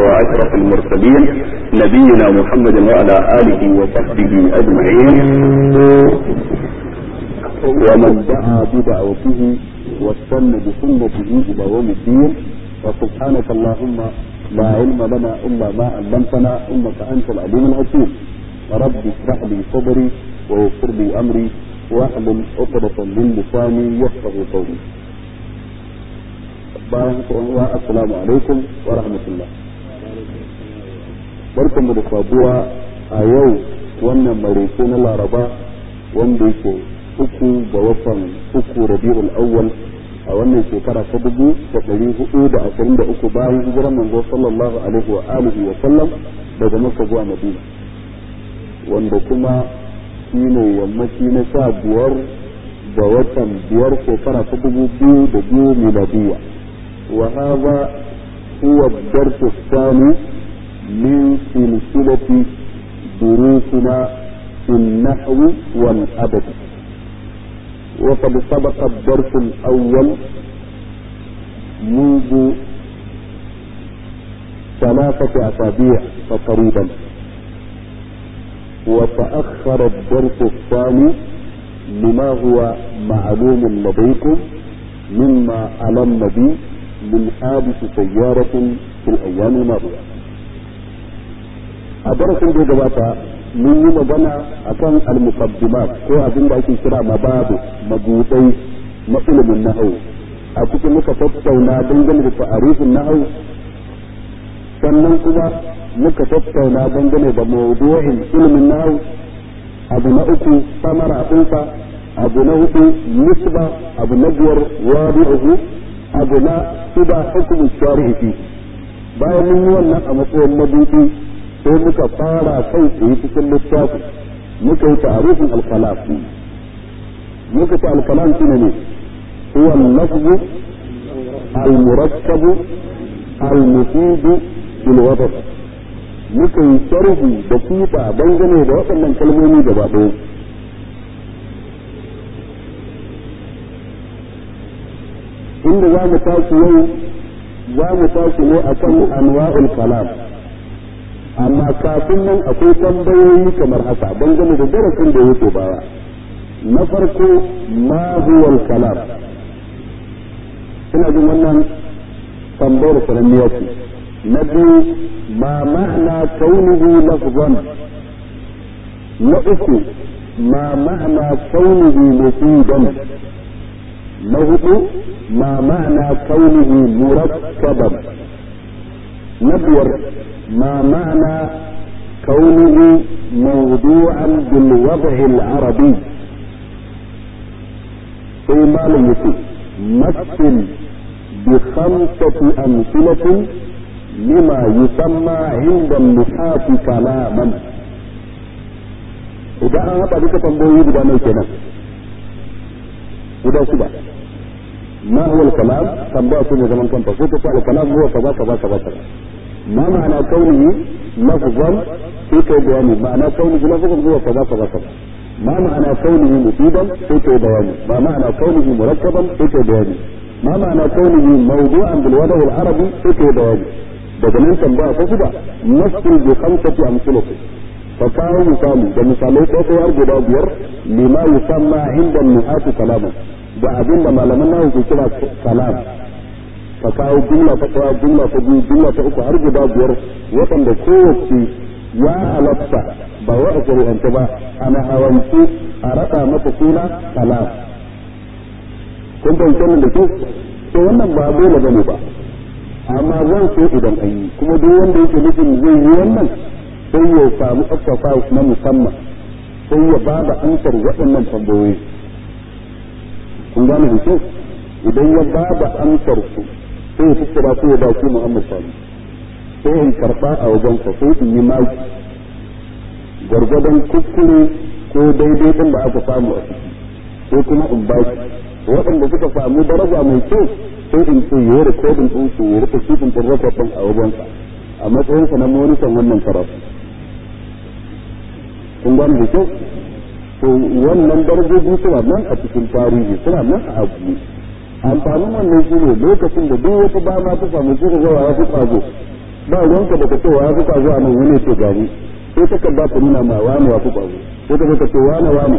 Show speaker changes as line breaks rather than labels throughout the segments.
وأشرف المرسلين نبينا محمد وعلى آله وصحبه أجمعين ومن دعا بدعوته واستنى بسنته إلى يوم الدين وسبحانك اللهم لا علم لنا إلا ما علمتنا إنك أنت العليم الحكيم رب اشرح لي صدري ويسر لي أمري واحلل عقدة من لساني يفقه قولي bayan uwa assalamu alaikum wa rahmatullah barkan mu da sabuwa a yau wannan maraice na laraba wanda yake uku ga watan uku rabi'ul awwal a wannan shekara ta dubu da ɗari hudu da ashirin da uku bayan hijiran manzo sallallahu alaihi wa alihi wa sallam daga makka zuwa madina wanda kuma shine yammaci na sha biyar ga watan biyar shekara ta dubu biyu da biyu miladiyya وهذا هو الدرس الثاني من سلسلة دروسنا في النحو والأدب وقد سبق الدرس الأول منذ ثلاثة أسابيع تقريبا وتأخر الدرس الثاني لما هو معلوم لديكم مما ألم به من حادث سيارة في الأيام الماضية أدرس da gabata mun yi magana akan al-muqaddimat ko abin da ake kira mababu magudai na ilimin nahwu a cikin muka tattauna dangane da ta'arifin nahwu sannan kuma muka tattauna dangane da mawdu'in ilimin nahwu abu na uku samara ɗinsa abu na hudu nisba abu na biyar wadi'uhu abu na shida hukumin shari'i fi bayan mun yi wannan a matsayin mabuɗi sai muka fara kai tsaye cikin littafi muka yi ta'arifin alkalam muka ce alkalam shine ne huwa al-lafzu al-murakkabu al-mufidu bil wadaf muka yi sharhi da fita dangane da waɗannan kalmomi gaba ɗaya inda za mu tashi yau za mu tashi ne akan anwa'ul kalam amma kafin nan akwai tambayoyi kamar haka dangane da darasin da yake baya na farko ma huwa kalam ina jin wannan tambayar sananniya ce na biyu ma ma'ana kaunihi lafzan na uku ma ma'ana kaunihi mufidan na hudu ما معنى كونه مركبا نبور ما معنى كونه موضوعا بالوضع العربي في مال يتي مثل بخمسة أمثلة لما يسمى عند النحاة كلاما إذا أنا بك تنبوي بدا ميكنا إذا سبا ما هو الكلام تنبأ في زمن كنت فوت الكلام هو كذا كذا كذا كذا ما معنى كونه لفظا في بياني معنى كونه لفظا هو كذا كذا كذا ما معنى كونه مفيدا في بياني ما معنى كونه مركبا في بياني ما معنى كونه موضوعا بالوضع العربي في بياني daga nan tambaya ta guda naskin bi khamsati amsalati fa kawo misali da misalai ɗaya har guda biyar lima yusamma inda nuhatu kalaman da abin da malaman nawa ke kira kalam ka kawo jumla ta ɗaya jumla ta biyu jumla ta uku har guda biyar waɗanda kowace ya halatta ba wa a shari'ance ba ana hawanci a raɗa mata suna kalam kun fahimci wannan da ke to wannan ba dole ba ne ba amma zan so idan an yi kuma duk wanda yake nufin zai yi wannan sai ya samu exercise na musamman sai ya ba da ansar waɗannan tambayoyi kun gane da kyau idan ya ba da amsar su sai ya tattara su ya baki Muhammad Sani sai in karba a wajen sa sai in yi maki gwargwadon kuskure ko daidai din da aka samu a ciki sai kuma in ba shi waɗanda suka samu daraja mai kyau sai in ce yi rikodin ɗin su ya rika kifin ɗin rakwatin a wajen sa a matsayin sa na monitan wannan karatu kun gane da kyau to wannan darajoji suna nan a cikin tarihi suna nan a abu amfanin wannan shi ne lokacin da duk wata dama ta samu shi ga ya fi kwazo ba ruwanka da ka ce wa fi kwazo a nan wani ce gani sai takarda ta nuna ma wani wa fi kwazo sai ka ka ce wani wani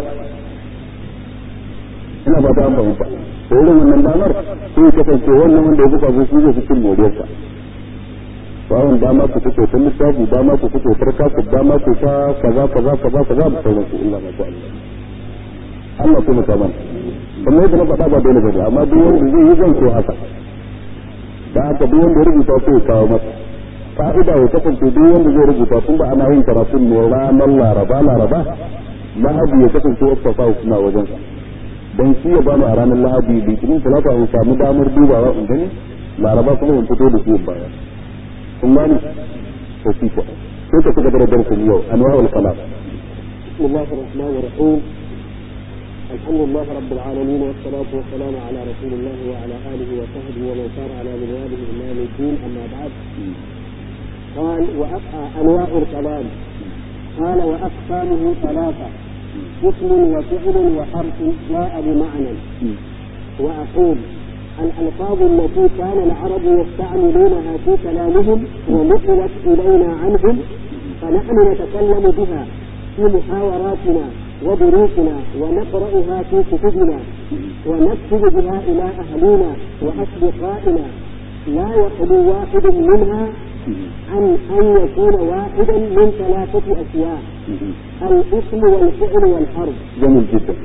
ina ba ta amfani ba to irin wannan damar sai kasance wannan wanda ya fi kwazo shi zai fi cin moriyarsa bawon dama ku fito ta lissafi dama ku fito farka ku dama ku ta kaza kaza kaza kaza da sauran su illa ma sha Allah Allah kuma ta mana kuma yadda na faɗa ba dole ba amma duk wanda zai yi zan so haka da haka duk wanda ya rubuta sai ya kawo masa fa'ida ya kasance duk wanda zai rubuta tun da ana yin karatun ne ranar laraba laraba lahadi ya kasance ya tafa suna wajen sa dan shi ya bani a ranar lahadi litinin talata in samu damar dubawa in gani laraba kuma in fito da shi in baya kun gani to shi ko sai ka cigaba da darasin yau anwa'ul kalam
بسم الله الرحمن الرحيم الحمد لله رب العالمين والصلاة والسلام على رسول الله وعلى آله وصحبه ومن سار على منواله إلى يوم الدين أما بعد قال وأبقى أنواع الكلام قال وأقسامه ثلاثة اسم وفعل وحرف جاء بمعنى وأقول الألفاظ التي كان العرب يستعملونها في كلامهم ونقلت إلينا عنهم فنحن نتكلم بها في محاوراتنا ودروسنا ونقرأها في كتبنا ونكتب بها إلى أهلنا وأصدقائنا لا يخلو واحد منها عن أن يكون واحدا من ثلاثة أشياء الاسم والفعل والحرف
جميل جدا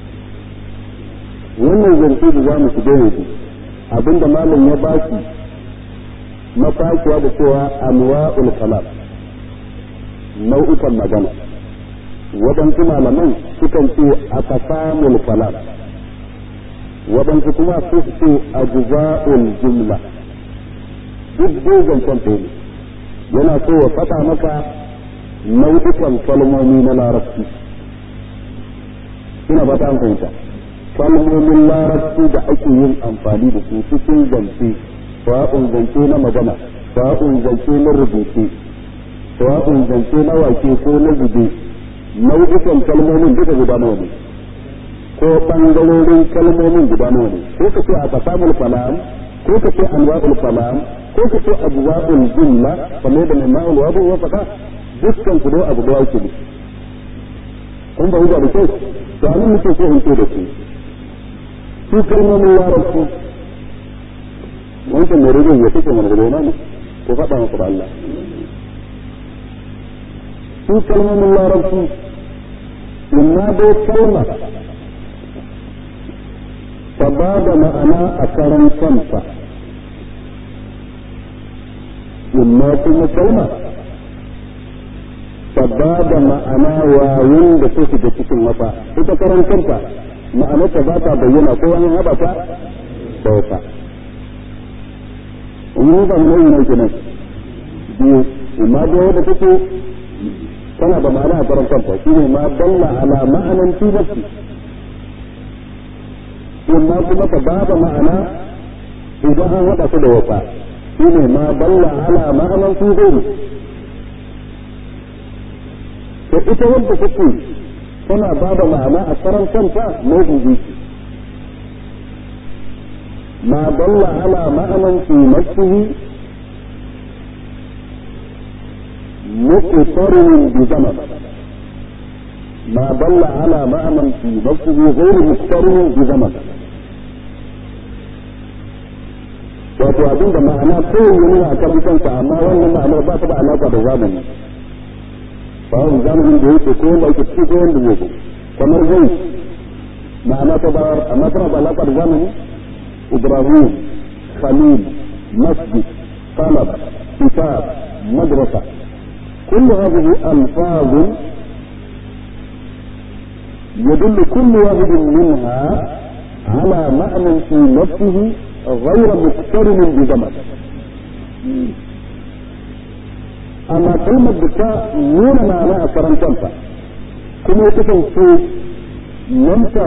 wannan zance da za mu shiga yanzu abinda malam ya baki mafakiya da cewa anwa'ul kalam nau'ikan magana waɗansu malaman sukan ce a kasamul kalam waɗansu kuma su ce a juza'ul jumla duk dogon kwanta ne yana so ya faɗa maka nau'ikan kalmomi na larabci ina ba ta an fahimta kalmomin larabci da ake yin amfani da su cikin zance sawa'un zance na magana sawa'un zance na rubuce sawa'un zance na wake ko na zube nau'ikan kalmomin duka guda nawa ne ko bangarorin kalmomin guda nawa ne ko ka ce a kasamul kalam ko ka ce anwa'ul kalam ko ka ce ajza'ul jumla kamar da ma'ul wadu wa faɗa dukkan su dai abu da yake ne kun ba da kyau to anan muke so in ce da su su kalmomin larabci wancan mai rubin ya kake mana gudana ne ko faɗa masa da Allah su kalmomin larabci imma dai kalma ta ba da ma'ana a karan kanta imma kuma kalma ta ba da ma'ana yayin da ta shiga cikin wata ita karan kanta ma'anarta ba ta bayyana ko wani haɗa ta da wata in ba mu ne kenan biyu imma da wanda take tana da ma'ana a karan kanta shine ma dalla ala ma'anan fi nafsi imma kuma ta ba da ma'ana idan an haɗa su da wata shine ma dalla ala ma'anan fi ghairi to ita wanda take tana ba da ma'ana a karan kanta nau'in biyu ما دل على معنى في نفسه مقترن بزمن ما دل على معنى في نفسه غير مقترن بزمن wato abin da ma'ana kawai ya nuna a kan kansa amma wannan ma'anar ba ta da alaƙa da zamani bawon zamanin da yake ko wanda yake ciki ko wanda yake kamar zai ma'ana ta bayar amma tana da alaƙa da zamani إبراهيم خليل مسجد طلب كتاب مدرسة كل هذه ألفاظ يدل كل واحد منها على معنى في نفسه غير مقترن بزمن أما كلمة بكاء نون معناها كرنتنفا كما يتكلم في نمتا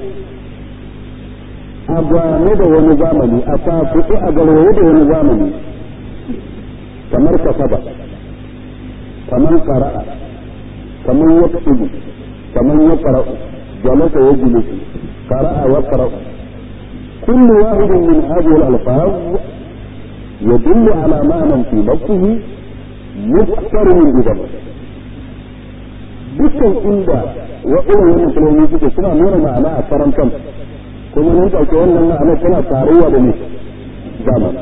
a gwane da wani zamani a tafi a garwaye da wani zamani kamar kasaba kamar qara'a kamar yaktubu kamar yaqra'u jalasa yajlisu qara'a wa qara'u kullu wahid min hadhihi al-alfaz يدل على معنى في نفسه مقترن بذنب dukkan inda waɗannan wannan kalmomi suke suna nuna ma'ana a karan kan kuma mun ɗauke wannan ma'ana tana tarayya da ne zamani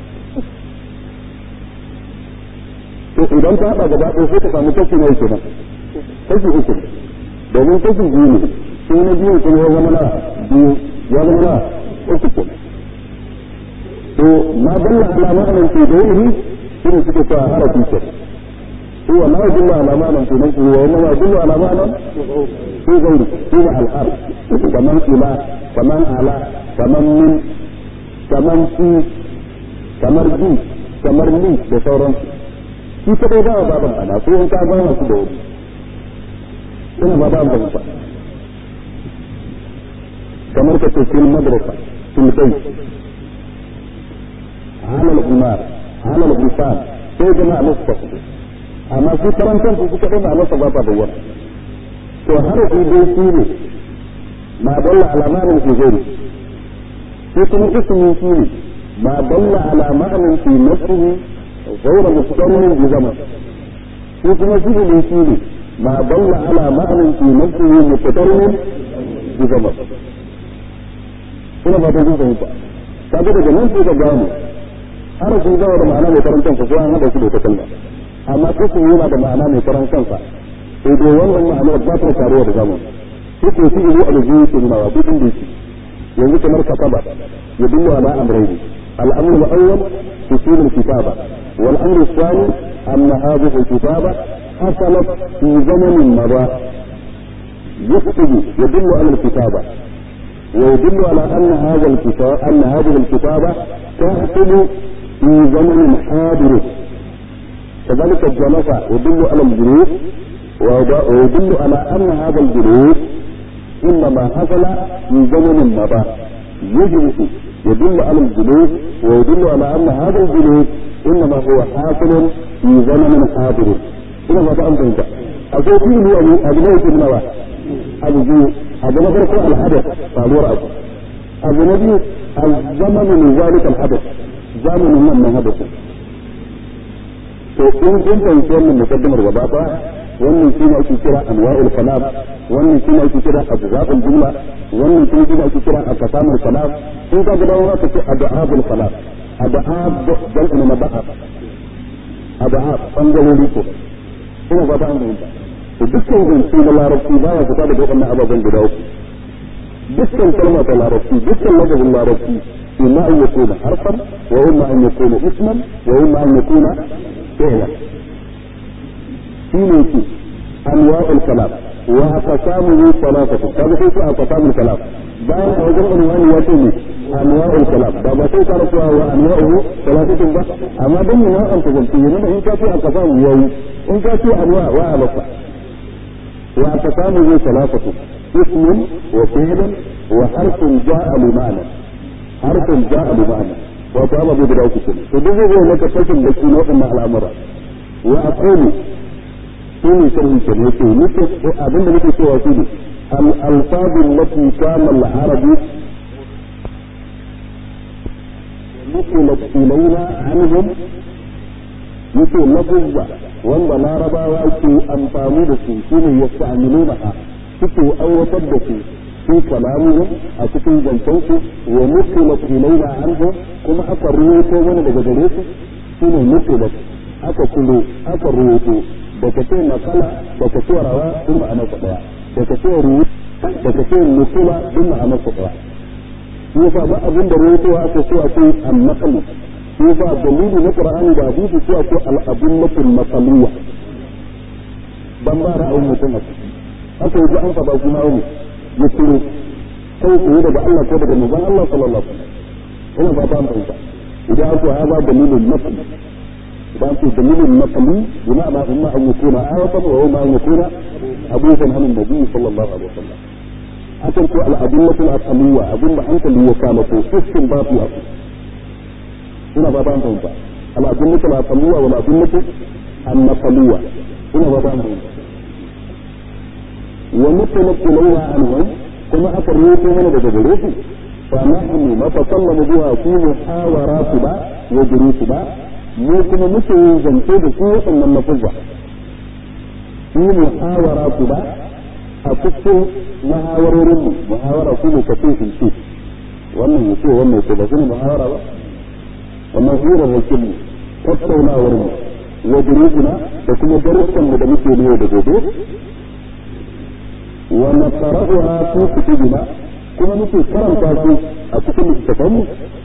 to idan ta haɗa gaba ɗaya sai ka samu kashi na yake nan kashi uku domin kashi biyu ne sai na biyu kuma ya zama na biyu ya zama na uku ke to ma dalla ala ma'anan fi dawrihi shine suke cewa harafi ke هو ما يدل على معنى في نفسه وانما يدل على معنى في غيره هو الحرف كمن الى كمن على كمن من كمن في كمر بي كمر لي da sauransu shi kadai ba wa baban ana ko in ka ba su da wuri ina ba ban fahimta kamar ka ce fil madrasa fil bayt ala al-umar ala al-insan sai jama'a mustafa amma su karan kansu suka ɗaya ma'anarsa ba ta bayyana to harafi dai shi ne ma dalla ala ma'anin fi ghairi shi kuma ismi shi ne ma dalla ala ma'anin fi nafsihi ghayra mustaqilin bi zaman shi kuma fi'li shi ne ma dalla ala ma'anin fi nafsihi mustaqilin bi zaman ina ba ta jin fahimta kaga daga nan sai ka gano harafin gawa da ma'ana mai karantar ko an hada shi da ta kalma amma ismi yana da ma'ana mai karan kansa sai dai wannan ma'anar ba ta taruwa da zaman sai ko shi ne aljihu ke nuna wa duk inda yake yanzu kamar kataba ya dillu ala amrayni al-amr al-awwal usul al-kitaba wal amr al-thani anna hadhihi al-kitaba hasalat fi zamanin mada يكتب يدل على الكتابة ويدل على أن هذا الكتاب أن هذه الكتابة تحصل في زمن حاضر كذلك الجلسة يدل على الجلوس ويدل على أن هذا الجلوس إنما حصل في زمن مضى يجلس يدل على الجلوس ويدل على أن هذا الجلوس إنما هو حاصل في زمن حاضر إلى ما فهمت أنت أقول فيه أبو أبنائك النوى أبو جو أبو نفرق الحدث فالور أبو أبو نبي الزمن من ذلك الحدث زمن من من حدث to in kun fahimci wannan mukaddimar gaba ba wannan shi ne ake kira anwa'ul kalam wannan shi ne ake kira ajza'ul jumla wannan shi ne ake kira aqsamul kalam in ka ga dawo ka ce ad'abul kalam ad'ab dan ina na ba'a ad'ab bangarori ko ina ba ta an fahimta to dukkan zance na larabci baya fita daga wannan ababen guda uku dukkan kalma ta larabci dukkan lafazin larabci إما أن يكون حرفا وإما أن يكون اسما وإما أن يكون فعلا في أنواع الكلام وأقسامه ثلاثة هذا كيف أقسام الكلام bayan a wajen unwani ya ce ne anwa'ul kalam ba ba sai ka rasuwa wa anwa'uhu salatatun ba amma dan ne nau'an ta zance yana in ka ce a kasamu yayi in ka ce anwa wa alaka wa aqsamuhu salatatu ismun wa fi'lun wa harfun ja'a li ma'na harfin ja a ma'ana wato amma bai guda uku kenan to duk zai maka fashin da shi na waɗannan al'amura wa aqulu shi ne sharhi kenan yake nake abinda nake cewa shi ne al alfaz allati kana al arabi nuqilat ilayna anhum yake lafuzza wanda larabawa ke amfani da su shine yasta'miluna suke aiwatar da su في كلامهم أتكون جنتوك ونقلت إلينا عنهم كما أقرويتو وانا بجدريتو سنة نقلت أككلوا أقرويتو بكتين نقلة بكتين روا ثم أنا فقيا بكتين روي بكتين نقلة ثم أنا فقيا يفا ما أظن رويتو أكسو أكو النقل يفا دليل نقرأني بعديد سو أكو الأدلة المقلية بمبارا أو متنك أكو جاء أنت بأكو أو ya ciro kai tsaye daga Allah ko daga manzon Allah sallallahu alaihi wasallam ina ba ta fahimta idan aka hada dalilin naqli idan ake dalilin naqli bima'ana imma an yakuna ayatan wa imma an yakuna hadithan an nabi sallallahu alaihi wasallam akan ko al-adillatu al-aqliyya abinda hankali ya kama ko fiskin ba su ina ba ta fahimta al-adillatu al-aqliyya wa al-adillatu an-naqliyya ina ba ta fahimta ونقلت إليها عنهم كما أفريت من بدجلوه فنحن نتكلم بها في محاوراتنا wa durusuna mu kuma muke yin zance da su waɗannan lafuzza su muhawara ku ba a cikin muhawarorin mu muhawara su ne ka ce in ce wannan ya ce wannan ya ce ba su ne muhawara ba wannan hirar wakil mu tattaunawar mu wa durusuna da kuma darussan mu da muke ne da gobe wa nasaraha fi kutubina kuma muke karanta su a cikin littattafanmu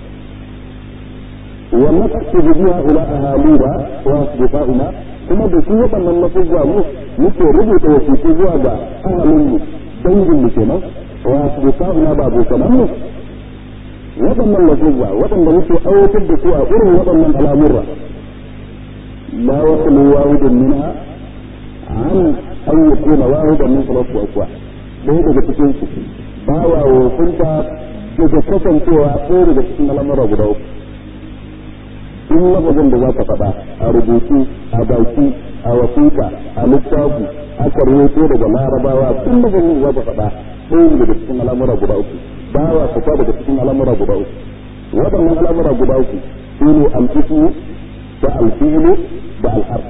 wa naktubu biha ila ahalina wa asdiqaina kuma da su waɗannan lafuzza mu muke rubuta wasiƙu zuwa ga ahalinmu dangin mu kenan wa asdiqaina ba abokanan mu waɗannan lafuzza waɗanda muke aiwatar da su a irin waɗannan al'amurra la yaqulu wahidun minha an an yakuna wahidan min salatu aqwa ɗaya daga cikin su ba wa wofinta daga kasancewa ɗaya daga cikin al'amura guda uku in lafazin da za ka faɗa a rubutu a baki a wasiƙa a littafi aka rubuto daga larabawa tun lafazin da za ka faɗa ɗaya daga cikin al'amura guda uku ba wa fita daga cikin al'amura guda uku waɗannan al'amura guda uku su ne al'ismu da alfi'ilu da al'ar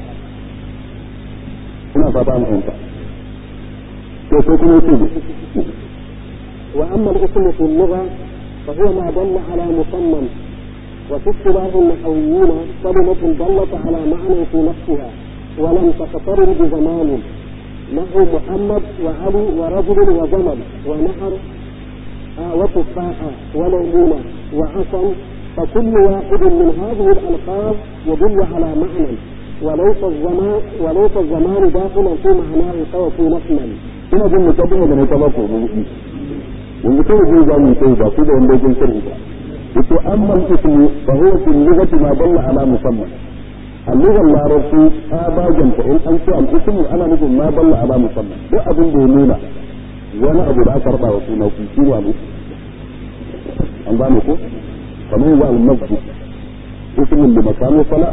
ina fata an fahimta to sai kuma yake
وأما الاسم في اللغة فهو ما دل على مسمى وفي اصطلاح النحويين كلمة دلت على معنى في نفسها ولم تقترن بزمان نحو محمد وعلي ورجل وجمل ونهر آه وتفاحة وليمونة وعصا فكل واحد من هذه الألفاظ يدل على معنى وليس الزمان وليس الزمان داخلا في معناه سوى في نفسه.
ina jin mukaddima da na ta bako mu yanzu kai zai za mu kai ba ku da wanda yake sharhi ba yace amma ismu fa huwa fi lughati ma dalla ala musamman اللغة العربية أباجا فإن أنت الاسم أنا مثل ما دل على مسمى ده أبن دينونا وأنا أبو العشر بقى وفينا وفي سيني أبو أنبانكو فما هو المسجد اسم لمكان الصلاة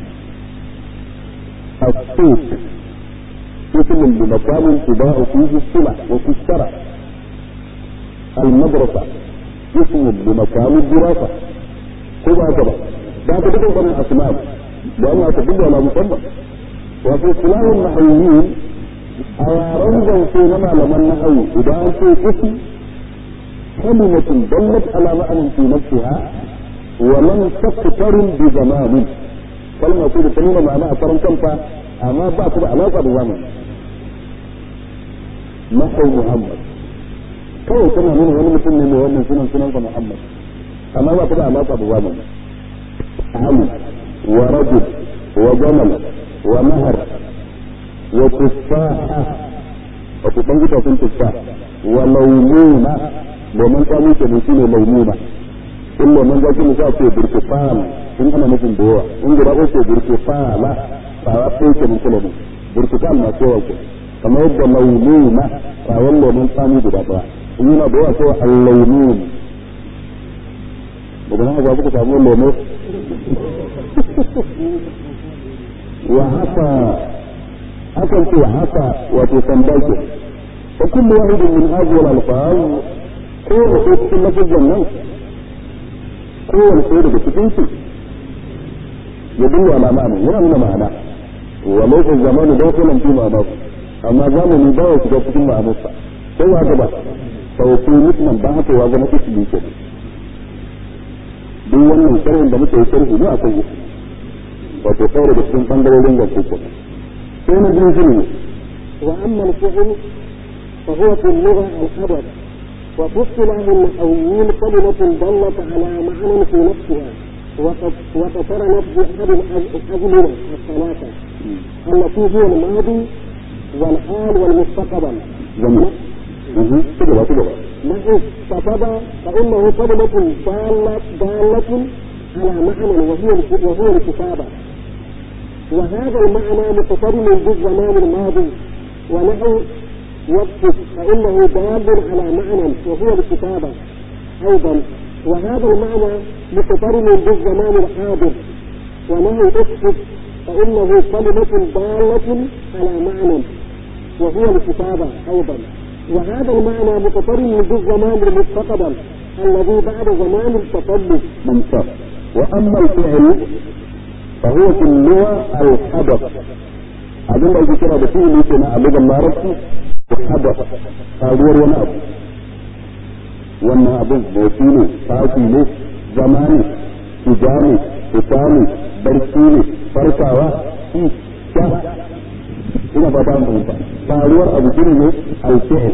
السوق اسم لمكان تباع فيه السلع وتشترى المدرسة اسم لمكان الدراسة كذا كذا ده كده من الأسماء لأنها تدل على مسمى وفي اصطلاح النحويين أيارن في نما لما النحو إذا أنت اسم كلمة دلت على معنى في نفسها ولم تقترن بزمان كلمة تقول كلمة معناها ترن كلمة أما بعد علاقة بزمن نحو محمد kawai tana nuna wani mutum ne mai wannan sunan sunansa Muhammad amma ba ta da alaƙa da zamani Ali wa rajul wa jamal wa nahar wa tufaha wa tuban gita sun tufa wa laununa domin kanu ke ne shine laununa in lemon zaki ne sa ce burkifal in ana nufin da yawa in guda ko ce burkifala ba wa ko ke mun kula ne burkifal na kowa ke kamar yadda laununa rawon lemon tsami guda daya in yana da yawa sai al-launun daga nan ba kuka samu lemo wa haka akan ce haka wato sandake fa kullu wahidin min hadhihi al-alfaz ko da ko cikin lafazin nan ko wani sai daga cikin su ya dinga ala ma'ana yana nuna ma'ana wa laysa zamanu dakhilan fi ma'ana amma zamani ba ya shiga cikin ma'anarsa sai ya gaba sauki mutumin ba haka ya zama ismi ke duk wannan sharhin da muke sharhi ne akan yi wato kawai da cikin bangarorin da ku ko sai na biyu shine
wa amma al-fi'l fa huwa fi al-lugha al-adab wa fi istilah al-nahwiyyin kalimatun dallat ala ma'nan fi nafsiha وتقرنت بأحد الأزمنة الثلاثة التي هي الماضي والحال والمستقبل
جميل كده كده
نحو كتب فإنه كلمة دالة دالة على معنى وهي وهو الكتابة وهذا المعنى متقرن بالزمان الماضي ونحو يكتب فإنه دال على معنى وهو الكتابة أيضا وهذا المعنى متقرن بالزمان الحاضر ونحو اكتب فإنه كلمة دالة على معنى وهو الكتابة أيضا وهذا المعنى متقرن بالزمان المستقبل الذي بعد زمان التطلب
ممتاز وأما الفعل فهو في اللغة الحدث abin da ake kira da fi'ili ke na alugan larabci hadas faruwar wani abu wannan abin motsi ne tashi ne zama ne shiga ne fita ne barci ne farkawa shi sha ina fata an fahimta faruwar abu shi ne alfi'il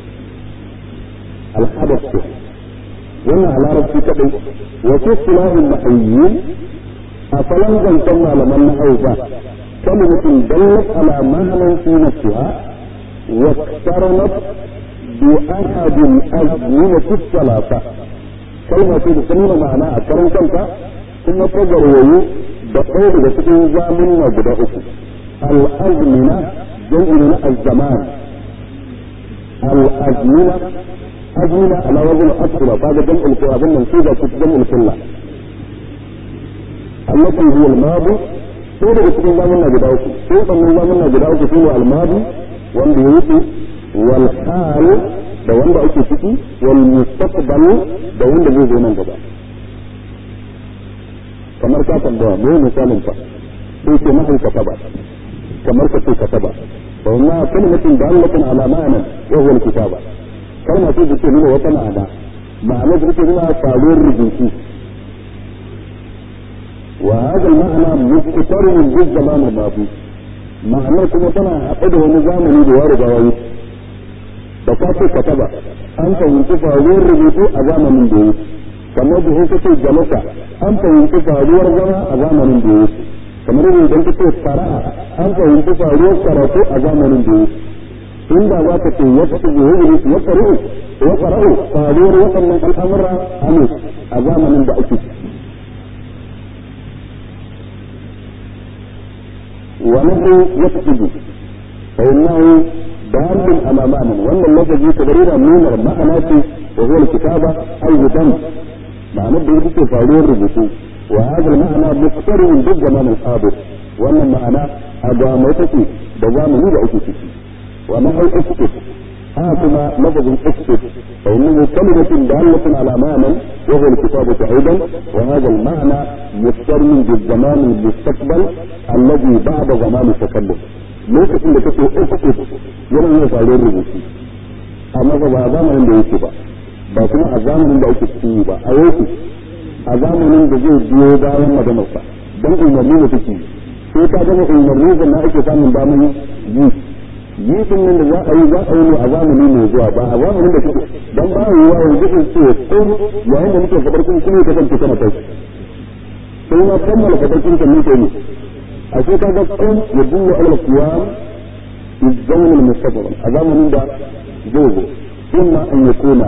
alhadas ce wannan a larabci kadai wasu silahin mahayyin a salon zancen malaman na hausa كلمة دلت على معنى في نفسها واقترنت بأحد الأزمنة الثلاثة كلمة تسمى معنى أكرم كنت ثم تجروا بقول بسكين زامن وبدأ الأزمنة جمع الزمان الأزمنة أزمنة على وزن أكثر هذا جمع الكلاب المنصوبة جمع الكلة التي هي الماضي sai daga cikin zamanna guda uku sai sannan zamanna guda uku shine almadi wanda ya wuce wal hal da wanda ake ciki wal mustaqbal da wanda zai zo nan gaba kamar ka tambaya me misalin fa sai ce mahal kataba kamar ka ce kataba fa wannan kalmatin dalatin ala ma'ana wa huwa kitaba kalma ce da ke nuna wata ma'ana ma'ana da take nuna faruwar rubutu وهذا المعنى مستقر من الزمان الماضي معنى كما تنا أقده نظام دوار جوايد بكاتي كتبا أنت ينتفع غير رجوتو أزام من دوت كما به كتي جلسة أنت ينتفع غير زما أزام من دوت كما رجل دنك تي قراءة أنت ينتفع غير قراءة أزام من دوت إن ذا كتي يكتب يجري يقرأ يقرأ فهذور وطن الأمر أمس أزام من دوت وله يكتب فإنه دال على معنى وأن الذي تبرير من المعنى وهو الكتابة أيضا معنى بيدك فعلور رجسو وهذا المعنى مقترن بالزمان الحاضر وأن المعنى أجامتك بزامن لأكتك ونحو اكتب هاكما لفظ اكتب فإنه كلمة دالة على معنى وهو الكتابة أيضا وهذا المعنى مقترن بالزمان المستقبل الذي بعد زمان التكلم lokacin da kake uku yana yin faruwar rubutu amma ba a zamanin da yake ba ba kuma a zamanin da ake ciki ba a yau a zamanin da zai biyo bayan maganar sa dan umarni da take sai ka gama umarni da na ake samun damar yi yi din nan da za a yi za a yi ne a zamani mai zuwa ba a zamanin da kake dan ba yi wa yanzu in ce ko yayin da muke fadar kun kuma kasance kana kai sai na kammala fadar kun kan muke ne a sai ka ga kun ya duwa alal qiyam fi zaman al mustaqbal a zamanin da zai zo imma an yakuna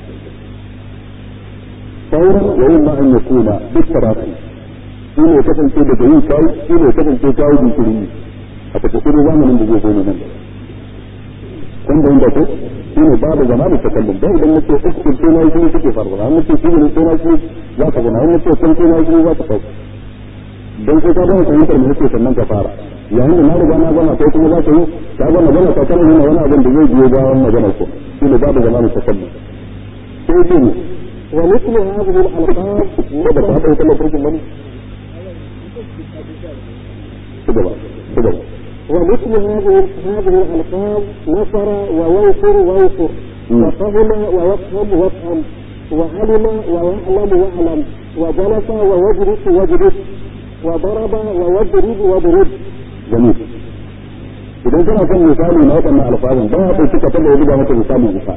fawran wa imma an yakuna duk tarafi shi ne kasance daga yin kai shi ne kasance kawo jinkiri a takaice zamanin da zai zo ne nan kun da inda ko shi ne babu zamanin takallum dan idan nace uskul sai nayi shi take faruwa an nace shi ne sai nayi shi za ka gana an nace kun sai nayi shi za ka sauka dan sai ka gama fahimtar mu nace sannan ka fara yayin da na riga na gama kai kuma za ka yi ka gama magana ka kana nuna wani abin da zai biyo bayan maganar ko shi ne babu zamanin takallum sai ce ne
ومثل هذه الألفاظ
da ba ta kallon farkin bane كده كده
ومثل هذه هذه الألفاظ نصر وينصر وينصر وفهم ويفهم وافهم وعلم ويعلم واعلم وجلس ويجلس واجلس وضرب ويضرب واضرب
جميل idan kana son misali na waɗannan alfazan ba ya ɗauki ka taɓa buga maka misali misali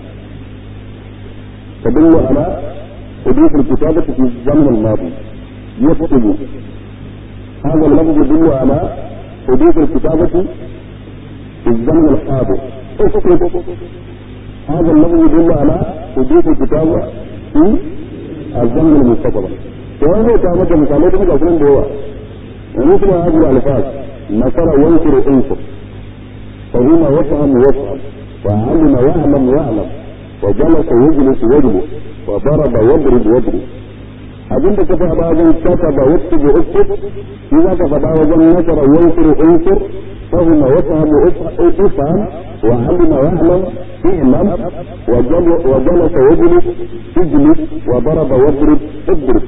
تدل على حدوث الكتابة في الزمن الماضي يكتب هذا اللفظ يدل على حدوث الكتابة في الزمن الحاضر اكتب هذا الذي يدل على حدوث الكتابة في الزمن المستقبل وهذا كانت مثالات من أصلا هو ومثل هذه الألفاظ نصر ينصر انصر فهنا وفهم وفهم وعلم يعلم يعلم وجلس يجلس يجلس وضرب يضرب يضرب abin da ka faɗa wajen kata ba wasu da uku shi za ka faɗa wajen nasara yansuru unsur فهم وفهم افهم وعلم واعلم اعلم وجلس يجلس اجلس وضرب واضرب اضرب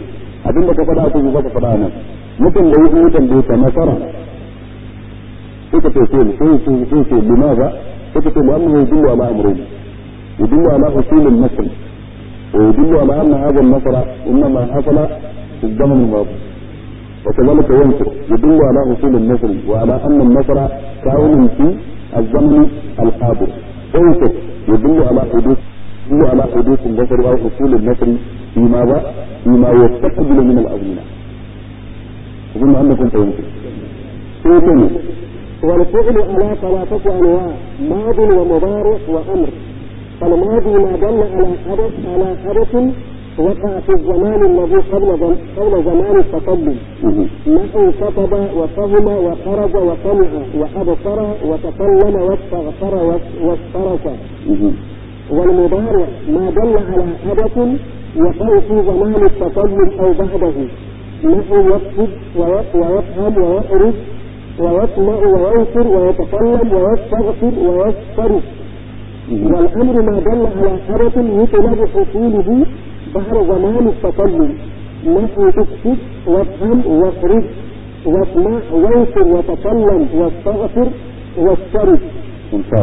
abin da ka faɗa a kuzi zaka faɗa nan mutum da yi mutum da ta nasara suka ce ce sai ce sai ce limaza suka ce mu'amma ya dillu ala amrin yadullu ala usul an-nasr wa yadullu ala anna hadha an-nasr inma hasala fi zaman al-madi وكذلك ينصر يدل على اصول النصر وعلى ان النصر كائن في الزمن الحاضر انصر يدل على حدوث يدل على حدوث النصر او اصول النصر في ماذا؟ فيما يستقبل من الازمنه. اظن انكم تنصر. ثاني
والفعل على ثلاثة أنواع ماض ومضارع وأمر فالماضي ما دل على حدث على حدث وقع في الزمان الذي قبل قبل زمان التقدم نحو كتب وفهم وخرج وسمع وأبصر وتكلم واستغفر واسترك والمضارع ما دل على حدث وقع في زمان التقدم أو بعده نحو يكتب ويفهم ويخرج ويسمع وينكر ويتكلم ويستغفر ويسترك والأمر ما دل على حدث يطلب حصوله بعد زمان التكلم نحو تكتب وافهم واخرج واسمع وانكر وتكلم واستغفر واسترد
ممتاز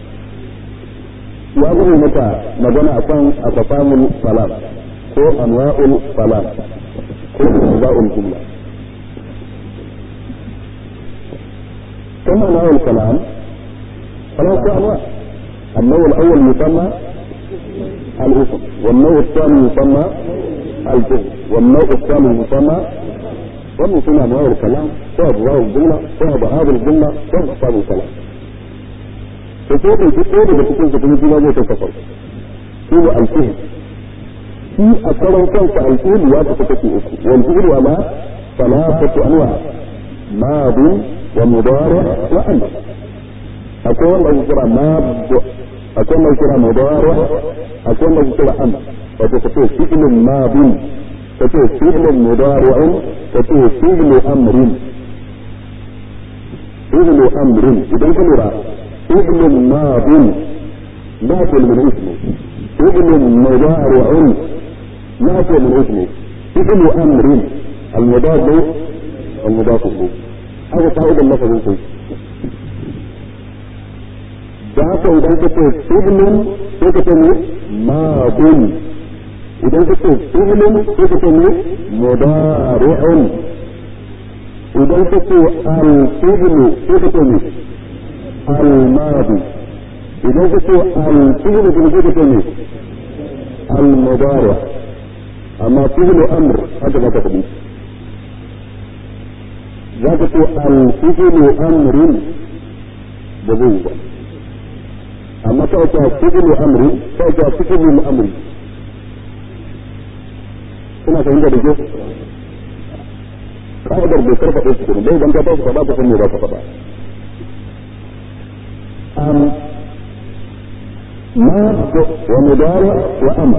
ya zama maka magana akan aqsamul salat ko anwa'ul salat ko anwa'ul jumla كما انواع الكلام ثلاثة انواع النوع الاول يسمى الاسم والنوع الثاني يسمى الجهل والنوع الثالث يسمى wannan suna anwa'ul kalam ko abwaul jumla ko abwaul jumla ko aqsamul kalam to ko da duk daga cikin su kuma juna zai ta kafar shi ne alfihl shi a karan kansa alfihl ya ta take uku wal fi'l wa ma thalathatu anwa madin wa mudari wa amr akwai wanda ake kira mad akwai wanda ake kira mudari akwai wanda ake kira amr wato kace fi'lun madin kace fi'lun mudari'un kace fi'lu amrin fi'lu amrin idan ka lura فعل ماض ناقل من اسمه فعل مضارع ناقل من اسمه فعل امر المضاف المضاف له هذا قاعدة اللفظ انت ذاك اذا كنت فعل كنت ماض اذا كنت فعل كنت مضارع اذا كنت الفعل كنت الماضي إذا قلت الفعل بنجيب تاني المضارع أما فعل أمر هذا ما تقضي ذاك الفعل أمر بذوبة أما تأتى فعل أمر تأتى فعل الأمر kuna fahimta da ke ka'idar bai karfa ɗaya cikin bai idan ka tashi faɗa ta san me za ka faɗa أم ماض ومضارع وأمر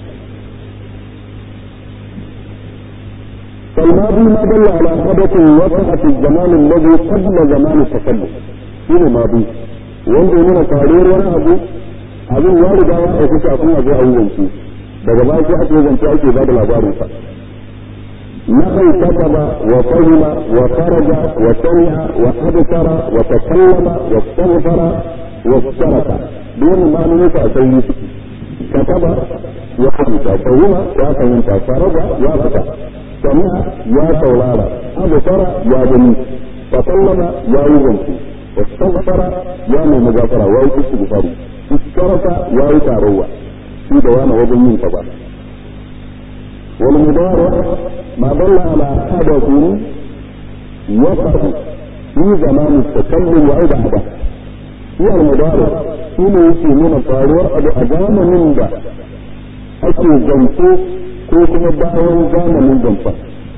فالماضي ما دل على حدث وقع في الزمان الذي قبل زمان التكلم شنو ماضي wanda yana faruwar wani abu abin ya riga ya auku kafin a zo a yi zance daga baya sai ake zance ake ba da labarin sa نحو كتب وفهم وخرج وسمع وأبصر وتكلم واستغفر واسترك دون ما نمت أسير كتب وحدث فهم وفهمت خرج وفتح سمع يا سولارا أبصر يا بني تكلم يا يزنتي واستغفر يا من مغافرة ويستغفر استرك يا يتاروى في دوام وزن من كبار والمضارع ما دل على حدث وقع في زمان التكلم أو بعده هو المضارع shine yake nuna faruwar abu a zamanin da ake zance ko kuma bayan zamanin zance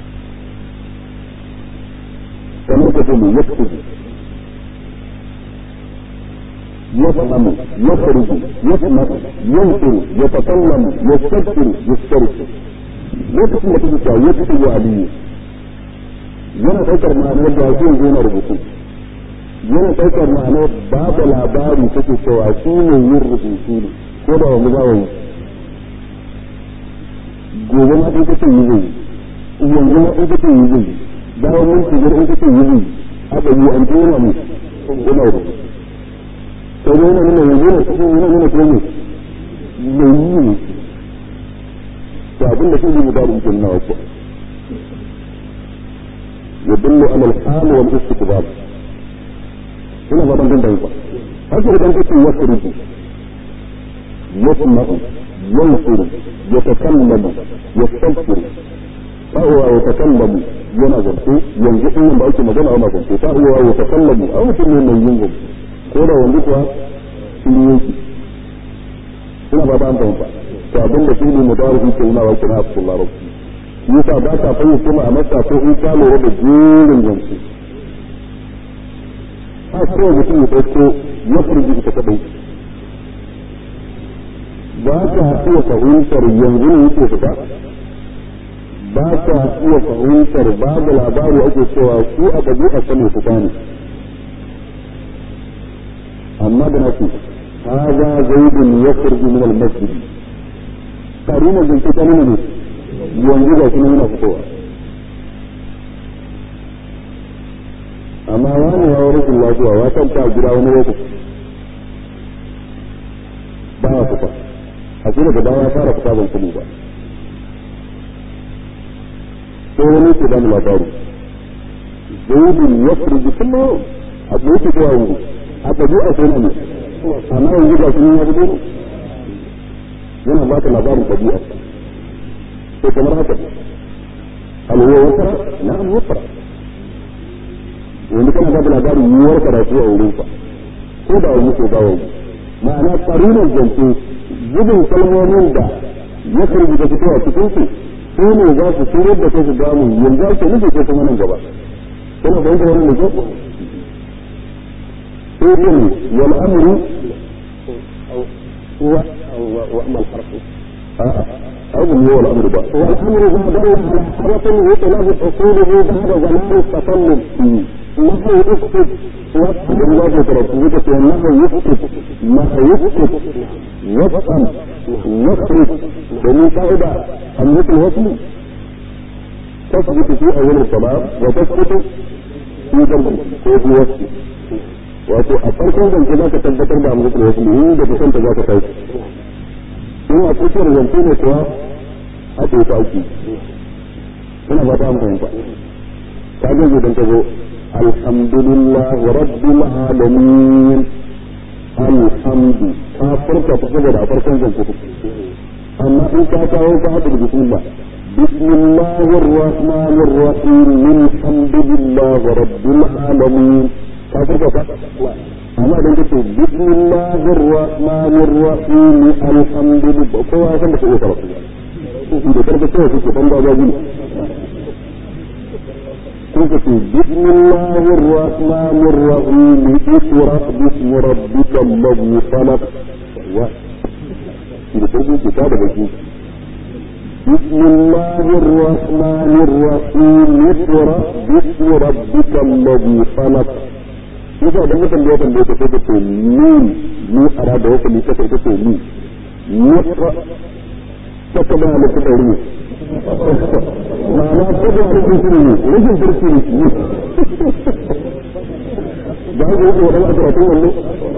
kamar ka tuni ya kudu يفهم يخرج يسمع ينكر يتكلم يستغفر يسترسل lokacin da kake cewa ya fito aliyu yana ɗaukar ma'anar da zai zo na rubutu yana ɗaukar ma'anar ba da labari kake cewa shi ne yin rubutu ne ko da wani za yi gobe ma ɗin kake yi zai yanzu ma in kace yi zai bayan mun shigar in kace yi zai aka yi an tona mu yana da to ne yana nuna yanzu ne cikin yana nuna ko ne mai yi ne to abin da shi ne da mutum na wasu يدل على الحال والاستقبال هنا ما بنقول ده يبقى هذا اللي بنقول يخرج يسمع ينصر يتكلم يستغفر فهو يتكلم yana zance yanzu in ba ake magana ana zance ta iya ya takallamu a mutum ne mai yin ko da yanzu kuwa shi ne yake ina ba ta fahimta to abin da shi ne mudawarin ke nuna wa kina a cikin larabci yasa ba ta fayyace ma a masa ko in ka lura da jerin zance a kowa mutum ya ɗauko ya furgi ita kaɗai ba ka iya fahimtar yanzu ne yake fita ba ka iya fahimtar babu labari ake cewa su a ɗabi'a sani fita ne amma da nace هذا زيد يخرج من المسجد قرينا بالكتاب ne yanzu ga shi yana fitowa amma wani ya rashin lafiya ya kanta a gida wani lokaci ba ya fita a shi daga baya fara fita ban sani ba sai wani ke bani labari zaidin ya furgi kuma a tsoki kowa yanzu a ɗabi'a sai na ne amma yanzu ga shi ya fito yana ba ka labarin ɗabi'a to kamar haka hal huwa yusra na'am yusra wani kana ba labarin yiwuwar karatu a wurin sa ko da wani ko ba wani ma'ana karinan zance zubin kalmomin da ya karbi da fitowa cikin su su ne za su shirar da kai su damu yanzu ake nufi ko kuma nan gaba kana fahimta wannan ne ko sai ne wal amru
هو وأما الحرف
a'a أول هو الأمر بقى
والأمر ما دل على حدث يطلب حصوله بعد زمان التكلم نحو اسكت وافهم
الله ترتبك أنه يسقط ما يسقط يفهم يخرج ومن قاعدة أن مثل وصل تثبت في أول الكلام وتسقط في ضرب وفي وصل wato a farkon zance za ka tabbatar da amurka wasu ne da kusanta za ka kai in a tsakiyar zance ne kuwa a ce ta aiki ina ba ta fahimta ta gaje don ta zo alhamdulillah rabbil alamin alhamdu ka furta ta saboda a farkon zance ta amma in ka kawo ka haɗa da bismillah بسم الله الرحمن الرحيم الحمد لله رب العالمين كافر amma idan ka ce bismillahir rahmanir rahim alhamdulillah kowa san da ke iya karatu da karfe sai kake ban da gaji ko ka ce bismillahir rahmanir rahim ikra bismi rabbikal ladhi khalaq wa da karfe ke ta da baki بسم الله الرحمن الرحيم اقرأ باسم ربك الذي خلق yasa idan mutum da ya tambaye ka sai ka ce min ni ara da wata ni kasa ita ce ni ni ta ka ba halittu da rumi ma'ana ko da halittu su ne rashin turki ne ba ku yi wadda a karatun wannan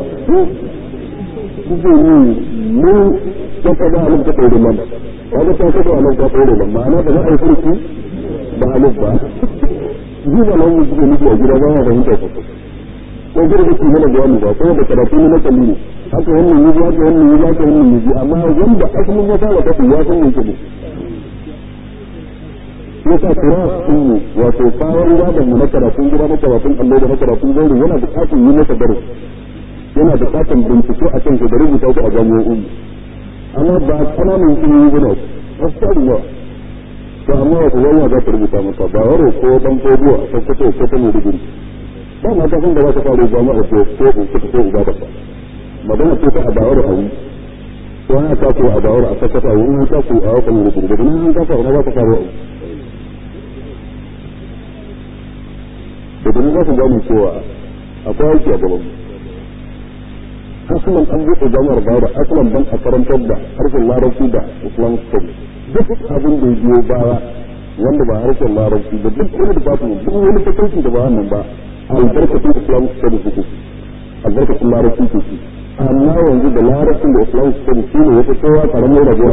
kuke ni min ta ka ba halittu da rumi wanda ta ka ba halittu da rumi ma'ana da za a yi turki ba halittu ba ji ba nan suke nufi a gida ba ya fahimta sosai ko gida da mana bayani ba ko da karatu ne na kalli ne haka wannan yi haka wannan yi haka wannan yi amma wanda asalin ya fara kasu ya san yake ne ya sa kira sun yi wato kayan gadon mu na karatun gida na karatun allo da na karatun zaure yana bukatar yi masa darasi yana bukatar bincike a kan da rubuta ku a jami'o'in amma ba kananan ilimi ba ne wasu tarin yawa to amma wata yawa za ta rubuta maka ba waro ko dan kogo a sakkato ko ta mai digiri ba ma ta san da za ta faru jama'a ko ko ko ko ibada ba magana ce ta adawar a yi ko ana ta ko adawar a sakata a wurin ta ko a wakan rubutu da nan an kafa wani za ta faru da nan za ku gane cewa akwai aiki a gaban asalan an buɗe jami'ar bayar asalan dan a karantar da harshen larabci da islam studies duk abin da ya biyo baya wanda ba harshen larabci da duk wani da babu duk wani fatanci da ba wannan ba albarkatun islamic studies suke albarkatun larabci ke shi amma yanzu da larabcin da islamic studies shi ne wata kowa karamin rabuwa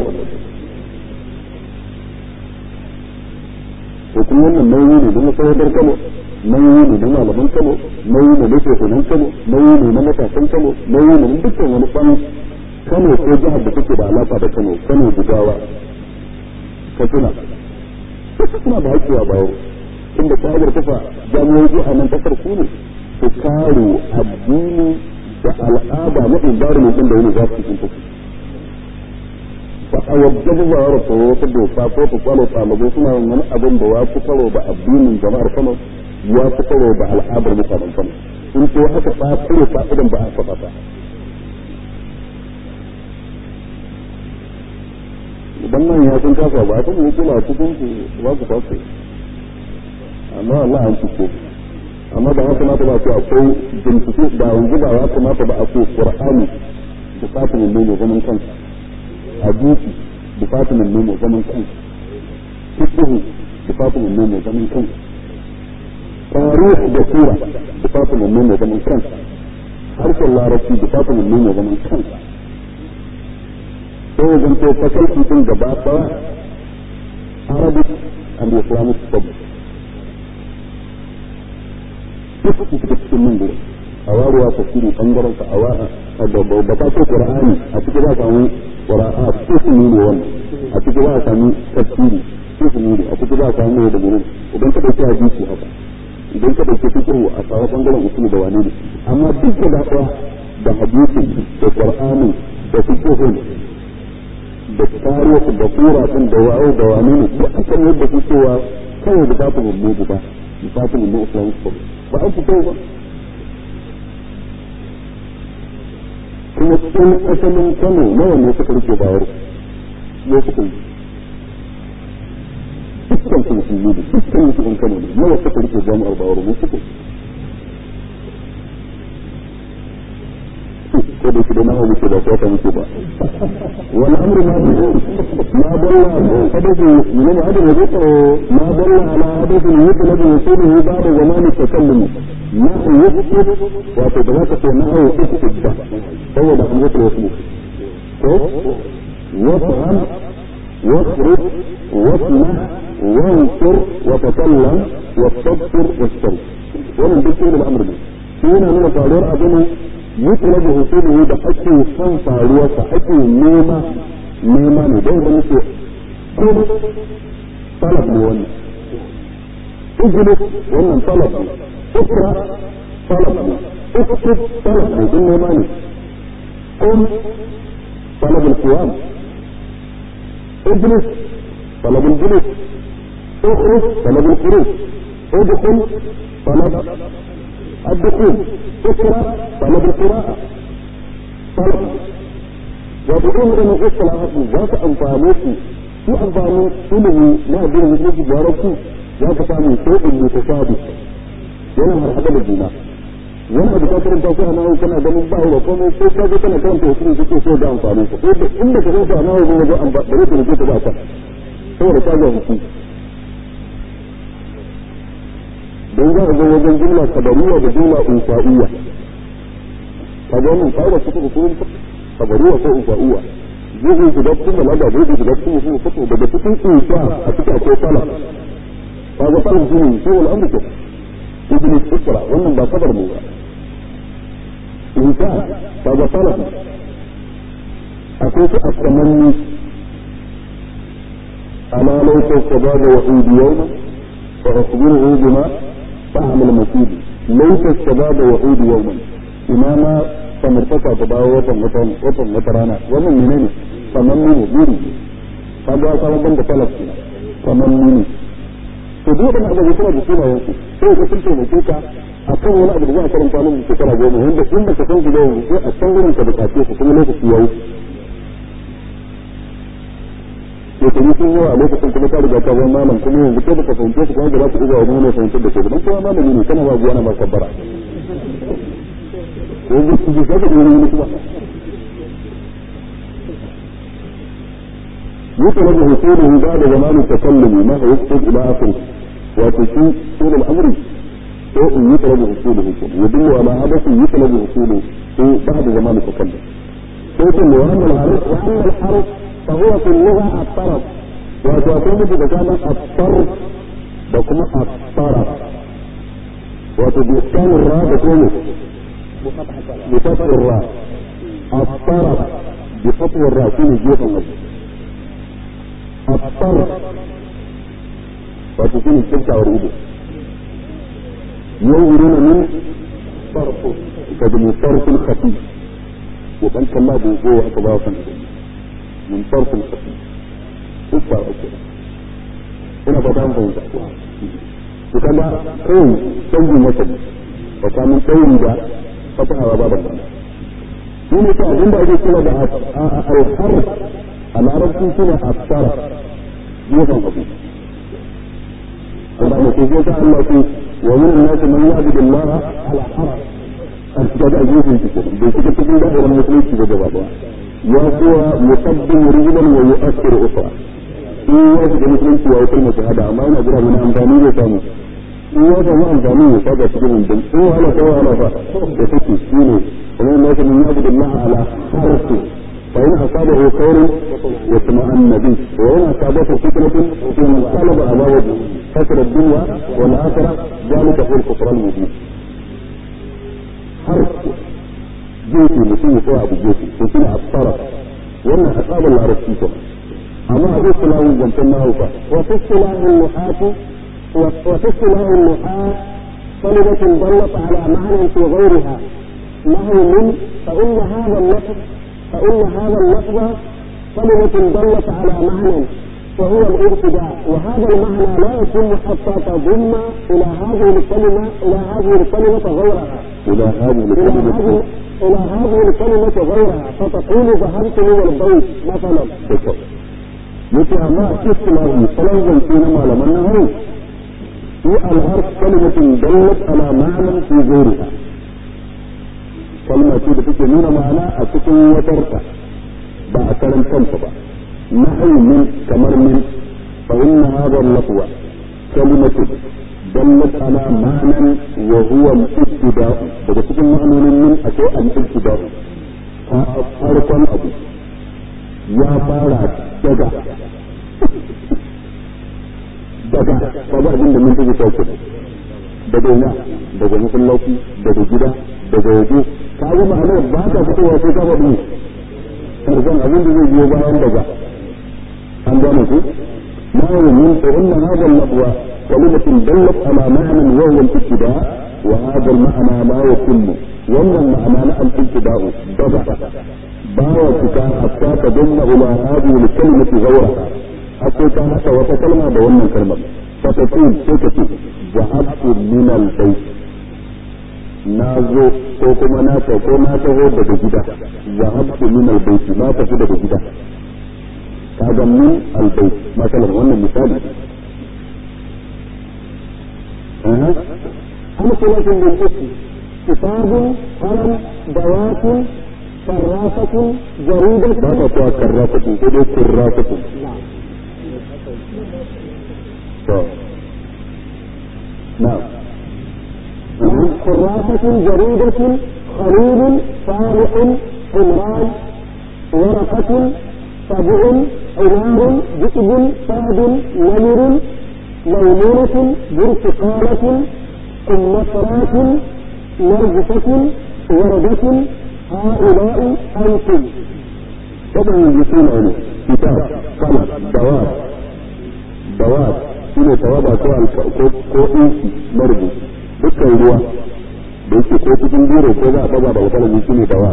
to kuma wannan nauyi ne na masarautar kano nauyi ne na malaman kano nauyi ne na shehunan kano nauyi ne na matasan kano nauyi ne na dukkan wani ɓan kano ko jihar da take da alaƙa da kano kano jigawa katsina duka suna da haƙƙi a bayo inda ka'idar kafa jami'o'i a nan kasar su ne su kare addini da al'ada na environment din da wani za su cikin tafi ba a yadda ba za a rasa wata doka ko ta kwalo ɗalibai suna yin wani abin da ya fi karo da addinin jama'ar kano ya fi karo da al'adar mutanen kano in ko haka ta kare fa'idan ba a kafa ta idan nan ya sun kasa ba ta mu kula cikin ku ba ku fasa amma Allah an cike amma ba haka mata ba ce akwai bincike da yanzu ba ya kamata ba a ce Qur'ani bukatun ne ne zaman kansa hadisi bukatun ne ne zaman kansa fiqh bukatun ne ne zaman kansa tarihi da sura bukatun ne ne zaman kansa harshen larabci bukatun ne ne zaman kansa sai zan to fakalti din gaba daya Arabic and Islamic studies duk su suka cikin nan gurin a waruwa tafsiri bangaren sa a wa'a da da ta ce Qur'ani a cikin za a samu Qur'an ismi ne wannan a cikin za a samu tafsiri ismi ne a cikin za a samu ne da gurin idan ka dauki hadisi haka idan ka dauki fiqh a samu bangaren usul da wani ne amma duk da daya da hadisi da Qur'ani da fiqh da tarihi da sura din da wa'u da wani ne duk akan yadda su cewa kawai da babu mu ba babu mu islam ko ba an fito ba kuma cikin asalin kano nawa ne suka rike bayar ne suka yi dukkan su musulmi ne dukkan su in kano ne nawa suka rike jami'ar bayar ne suka ko da shi da nawa muke ba ko ta muke ba والامر ما ما دل حدث من هذا الذكر ما دل على حدث يطلب وصوله بعد زمان التكلم ما يثبت وتدرك انه يثبت هو ده الذكر وصوله وافهم واخرج واسمع وانصر وتكلم واستبصر واسترد wannan duk shi da al'amur ne shi yana nuna faruwar abin يطلب وصوله da ake son faruwarsa ake nema nema ne don da muke kuma talab ne wannan ijlis wannan talab ne ikra talab ne اكتب طلب ne don nema ne قم طلب القيام اجلس طلب الجلوس اخرج طلب الخروج ادخل طلب الدخول اقرا طلب القراءة طلب وبدون ان يقول هذه ذات امفانيتي في امفاني ilimi na addinin musulunci da yarabci za ka samu sai in mutashabi yana marhaba da juna wani abu ka karanta shi a nawo kana ganin ba da komai sai ka ga kana karanta wasu kake so da amfani ka ko da inda ka zo a nawo zai wajen amfani da zai rike ta ba ka saboda ka ga hukunci don za a zo wajen jumla kabariya da jumla insa'iyya ka ga wannan kaida cikin usulun kabariya ko insa'iyya zai yi shiga cikin balaga zai yi shiga cikin usulun fiqh daga cikin insa a cikin akwai sala ka ga sala shi ne sai wal amru ibn isra wannan ba kabar mu ba insa ka ga sala akwai su at-tamanni ala law tasbada wa yawma fa asbiru bima فهم المسيد ليس الشباب وعود يوما إماما فمرتفع تباوى وطن وطن وطن وطرانا ومن منين فمنين بيري فجاء صلى بند ثلاث فمنين تدوء أن هذا يسمى بسيما ينسي sai ka tunce mai kuka a kan wani abu da za a karanta min shekara goma wanda in ba ka san su da yanzu sai a can wurin ka bukace su kuma lokaci ya wuce shekaru sun yawa a lokacin kuma ka riga ka zama malam kuma yanzu kai baka fahimce su kuma da za ku iya wani ne fahimtar da ke dan kuma malami ne kana ba zuwa na ba kabbara yanzu ku ji saka da wani kuma يطلب حصوله بعد زمان التكلم ما هو يكتب الى اخره وتشي طول الامر شيء يطلب حصوله يدل على حدث يطلب حصوله بعد زمان التكلم لكن واما الحرف واما الحرف فهو في اللغه الطرف وتكون بكلمه الطرف وكما الطرف وتبيسكان الراء بكونه بفتح الراء الطرف بفتح الراء شنو جيب النص الطرف وتكون الشمس وريده ينظرون من طرف كذا طرف خفيف وكان كما بوجوه اطباقا من طرف خفيف اسمع كده هنا بدان فوزا وكما كون canjin wasali tsakanin ɗauri da fataha ba da shi ne ta abin da ake kira da alhar a larabci shi ne asara gefen abu Allah ne ko ta Allah ce wa min an-nas man ya'budu Allah ala harf a cikin da gefen shi kenan bai shiga cikin da'irar musulunci ba gaba ba ya kuwa yuqaddimu rijlan wa yu'akhiru ukhra in ya shiga musulunci ya yi kalmar shahada amma yana jira wani amfani zai samu in ya samu amfani ya saba cikin rundun in wahala ko wahala fa da take shi ne kuma in lafi min yabu Allah ala harfi fa in asabahu khairun yatma'anna bi wa in asabahu fitnatun inqalaba ala wajhi kasra ad-dunya wal akhirah ذلك هو الكفر المبين harfi gefe mutum ya tsaya abu gefe to shi ne asara wannan asabar larabci ko amma a zai sulawun zancen na hauka
وفي اصطلاح النحاة وفي اصطلاح النحاة كلمة دلت على معنى في غيرها نحو من فإن هذا اللفظ فإن هذا اللفظ كلمة دلت على معنى وهو الابتداء وهذا المعنى لا يتم حتى تضم إلى هذه الكلمة إلى هذه الكلمة غيرها
إلى هذه
إلى
الكلمة
هذه إلى هذه الكلمة غيرها فتقول ذهبت من البيت مثلا
kyau yace amma a cikin lahi salon zance na malaman na hau في الحرف كلمة دلت على معنى في غيرها كلمة تيجي تكي نونا معنى أتكي وتركة با أكلم كنت نحو من كمر من فإن هذا اللفظ كلمة دلت على معنى وهو الابتداء daga cikin ma'anonin min akwai al-ibtida farkon abu ya fara daga daga kaga abin da mun take sauke daga ina daga masallaci daga gida daga waje ka ga ma'anar ba ta fitowa sai ka faɗi karshen abin da zai biyo bayan daga an gane ku ما من فإن هذا اللفظ كلمة دلت على معنى وهو الابتداء وهذا المعنى لا يتم وأن المعنى لا الابتداء بدأ باوتك حتى تضم إلى هذه الكلمة غيرها حتى كانت وتكلم بأن الكلمة فتقول سكتي ذهبت من البيت nazo ko kuma na ta ko na taho daga gida zahabtu min albayt na tafi daga gida kaga min albayt masalan wannan misali aha
أمثلة بالاسم كتاب قلم دوات كراسة جريدة
ba ta kuwa karrafatu ko dai kurrafatu
نعم
to na'am
كراسة جريدة خليل صالح حمران ورقة سبع حمار ذئب فهد نمر ميمونة برتقالة قمصرات نرجسة وردة هؤلاء أنتم
طبعا يكون عنه كتاب قلم دواب دواب shine tawaba ko alka- ko ko inci marbu dukkan ruwa da yake ko cikin biro ko za a daga da alkalami shine dawa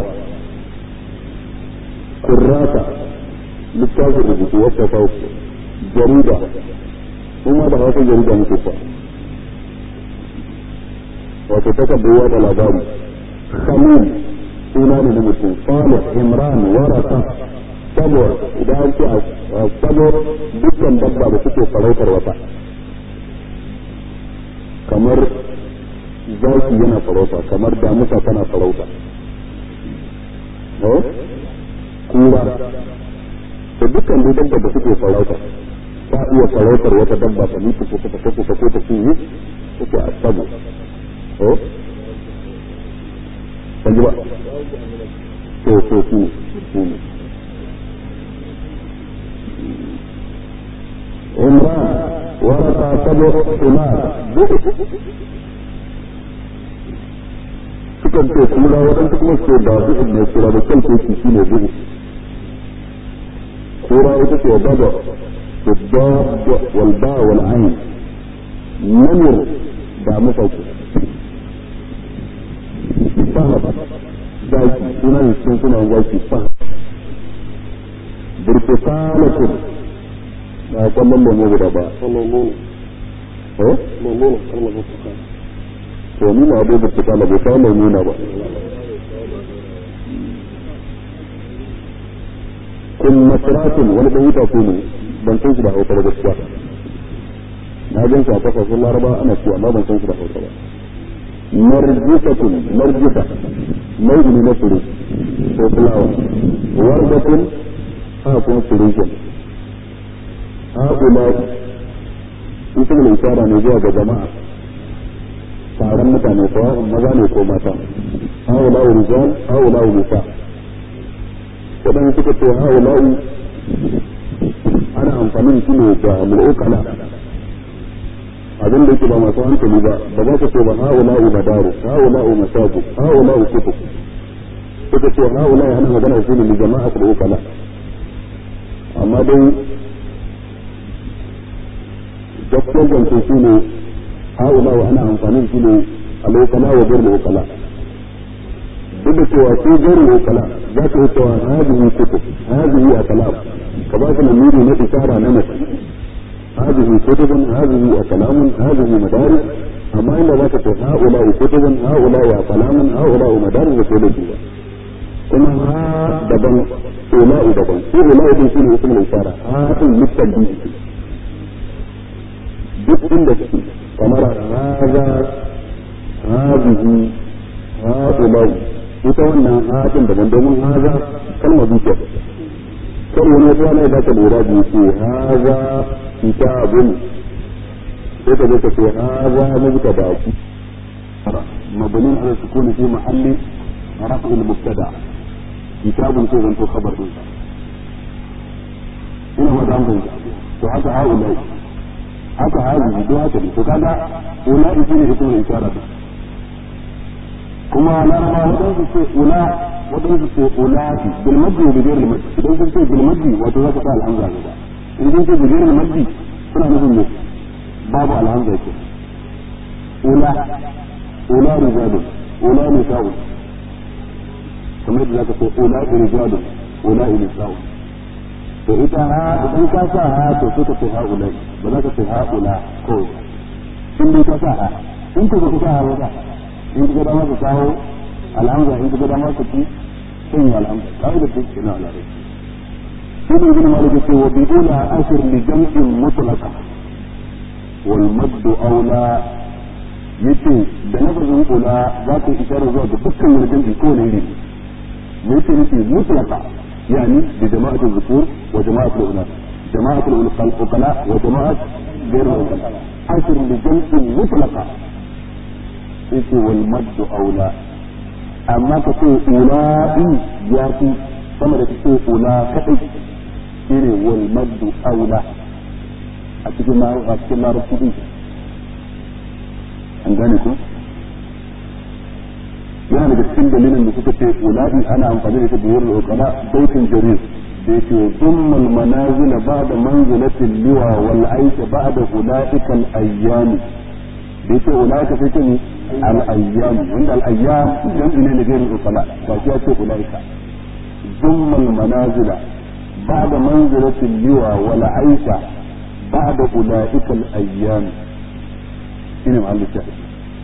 kurrata littafin rubutu wata kawo jarida kuma da hausa jarida muke fa wato takardar da labari khalil suna ne na mutum salih imran warasa saboda idan an ce a sabo dukkan dabba da suke farautar wata kamar zaki yana farauta kamar damusa tana farauta eh kura to dukkan dai dabba da suke farauta ta iya farautar wata dabba ta mutu ko ta kashe ta ko ta cinye suke asabu ko kan ji ba to to su su ne امرأة ورقة سبع حمار sukan ce kura waɗansu kuma ce ba bu'ud ne kura da kan teki shi ne bu'ud kura ita ce bada بالضاد والباء والعين نمر da mafauki fahad zaki suna ne cikin suna zaki fahad burtukalatun ba kwallon lemo guda ba
وميمونة
eh
ميمونة كلمة برتقال
to ni na dai burtukala bai kawo nuna ba kun masratun wani ɗan wuta ko ne ban san shi da hausa ba gaskiya na gan shi a kasashen laraba ana cewa amma ban san shi da hausa ba marjisatun marjisa nau'i ne na fure ko fulawa wardatun ha kuma fure ke ha ula ita ne isara ne zuwa ga jama'a taron mutane sawa'un maza ne ko mata ha ula rijal ha ula nisa waɗanda suka ce ha ula ana amfani shi ne da mul'ukala abin da yake ba masu hankali ba ba za ka ce ba ha'ula'u madaru ha'ula'u masabu ha'ula'u kutu suka ce ha'ula'u ana magana shi ne li jama'a da ukala amma dai gaskiyar zance shi ne ha'ula'u ana amfani shi ne al'ukala wa jar ukala duk da cewa su jar ukala za ka yi cewa hadihi kutu hadihi a kalam ka ba su lamiri na isara na mace هذه كتب هذه كلام هذه مدارس أما إلا ذاك هؤلاء كتب هؤلاء كلام هؤلاء مدارس وكل كما ها دبن أولاء دبن أولاء دي شنو اسم الإشارة ها للتنبيه duk inda suke kamar haza hazihi ha'ulau ita wannan haɗin daban domin haza kalmar zuciya kar wani wata ne da ka lura biyu ce haza kitabun sai ka zo ka ce haza mubtada mabnin ala sukuni fi mahalli رفع المبتدا كتاب كو زنتو خبر din ina ba da mun to haka haula haka hazi do haka ne to kaga ula shi ne ismul isharat kuma laraba wadansu ce ula wadansu ce ula bil maddi wa bil maddi idan sun ce bil maddi wato za ka sa alhamza gaba in sun ce bil maddi suna nufin ne babu alhamza ke ula ula rijalu ula nisa'u kamar yadda zaka ce ula rijalu ula nisa'u to ita ha idan ka sa ha to sai ka ce ha ula ba za ka ce ha ula kawai in dai ka sa ha in ka ka sa ha ba in ka dama ka kawo alhamza in ka dama ka ci sun yi alhamza kawai da duk ina ala rai sai da ibn malik ce wa bidula ashir li jam'in mutlaqa wal maddu aula yace da lafazin ula za ka isharar zuwa ga dukkan wani jam'i ko ne ne yace nufi mutlaqa يعني بجماعة الذكور وجماعة الأناث جماعة العقلاء وجماعة غير العقلاء عشر لجمع مطلقة إيش والمد أولى أما تقول أولئي ياتي كما تقول أولئك إيه والمد أولى أتكلم أتكلم رسولي عندكم yana daga cikin dalilin da suka ce ula'i ana amfani da ita biyar da ukala baitin jarir da yake zummal manazil ba'da manzilatil liwa wal aisha ba'da ulaika al ayyam da yake ulaika sai ne al ayyam wanda al ayyam jam'i ne na gairin ukala ba shi ya ce ulaika zummal manazil ba'da manzilatil liwa wal aisha ba'da ulaika al ayyam shine ma'allin shahid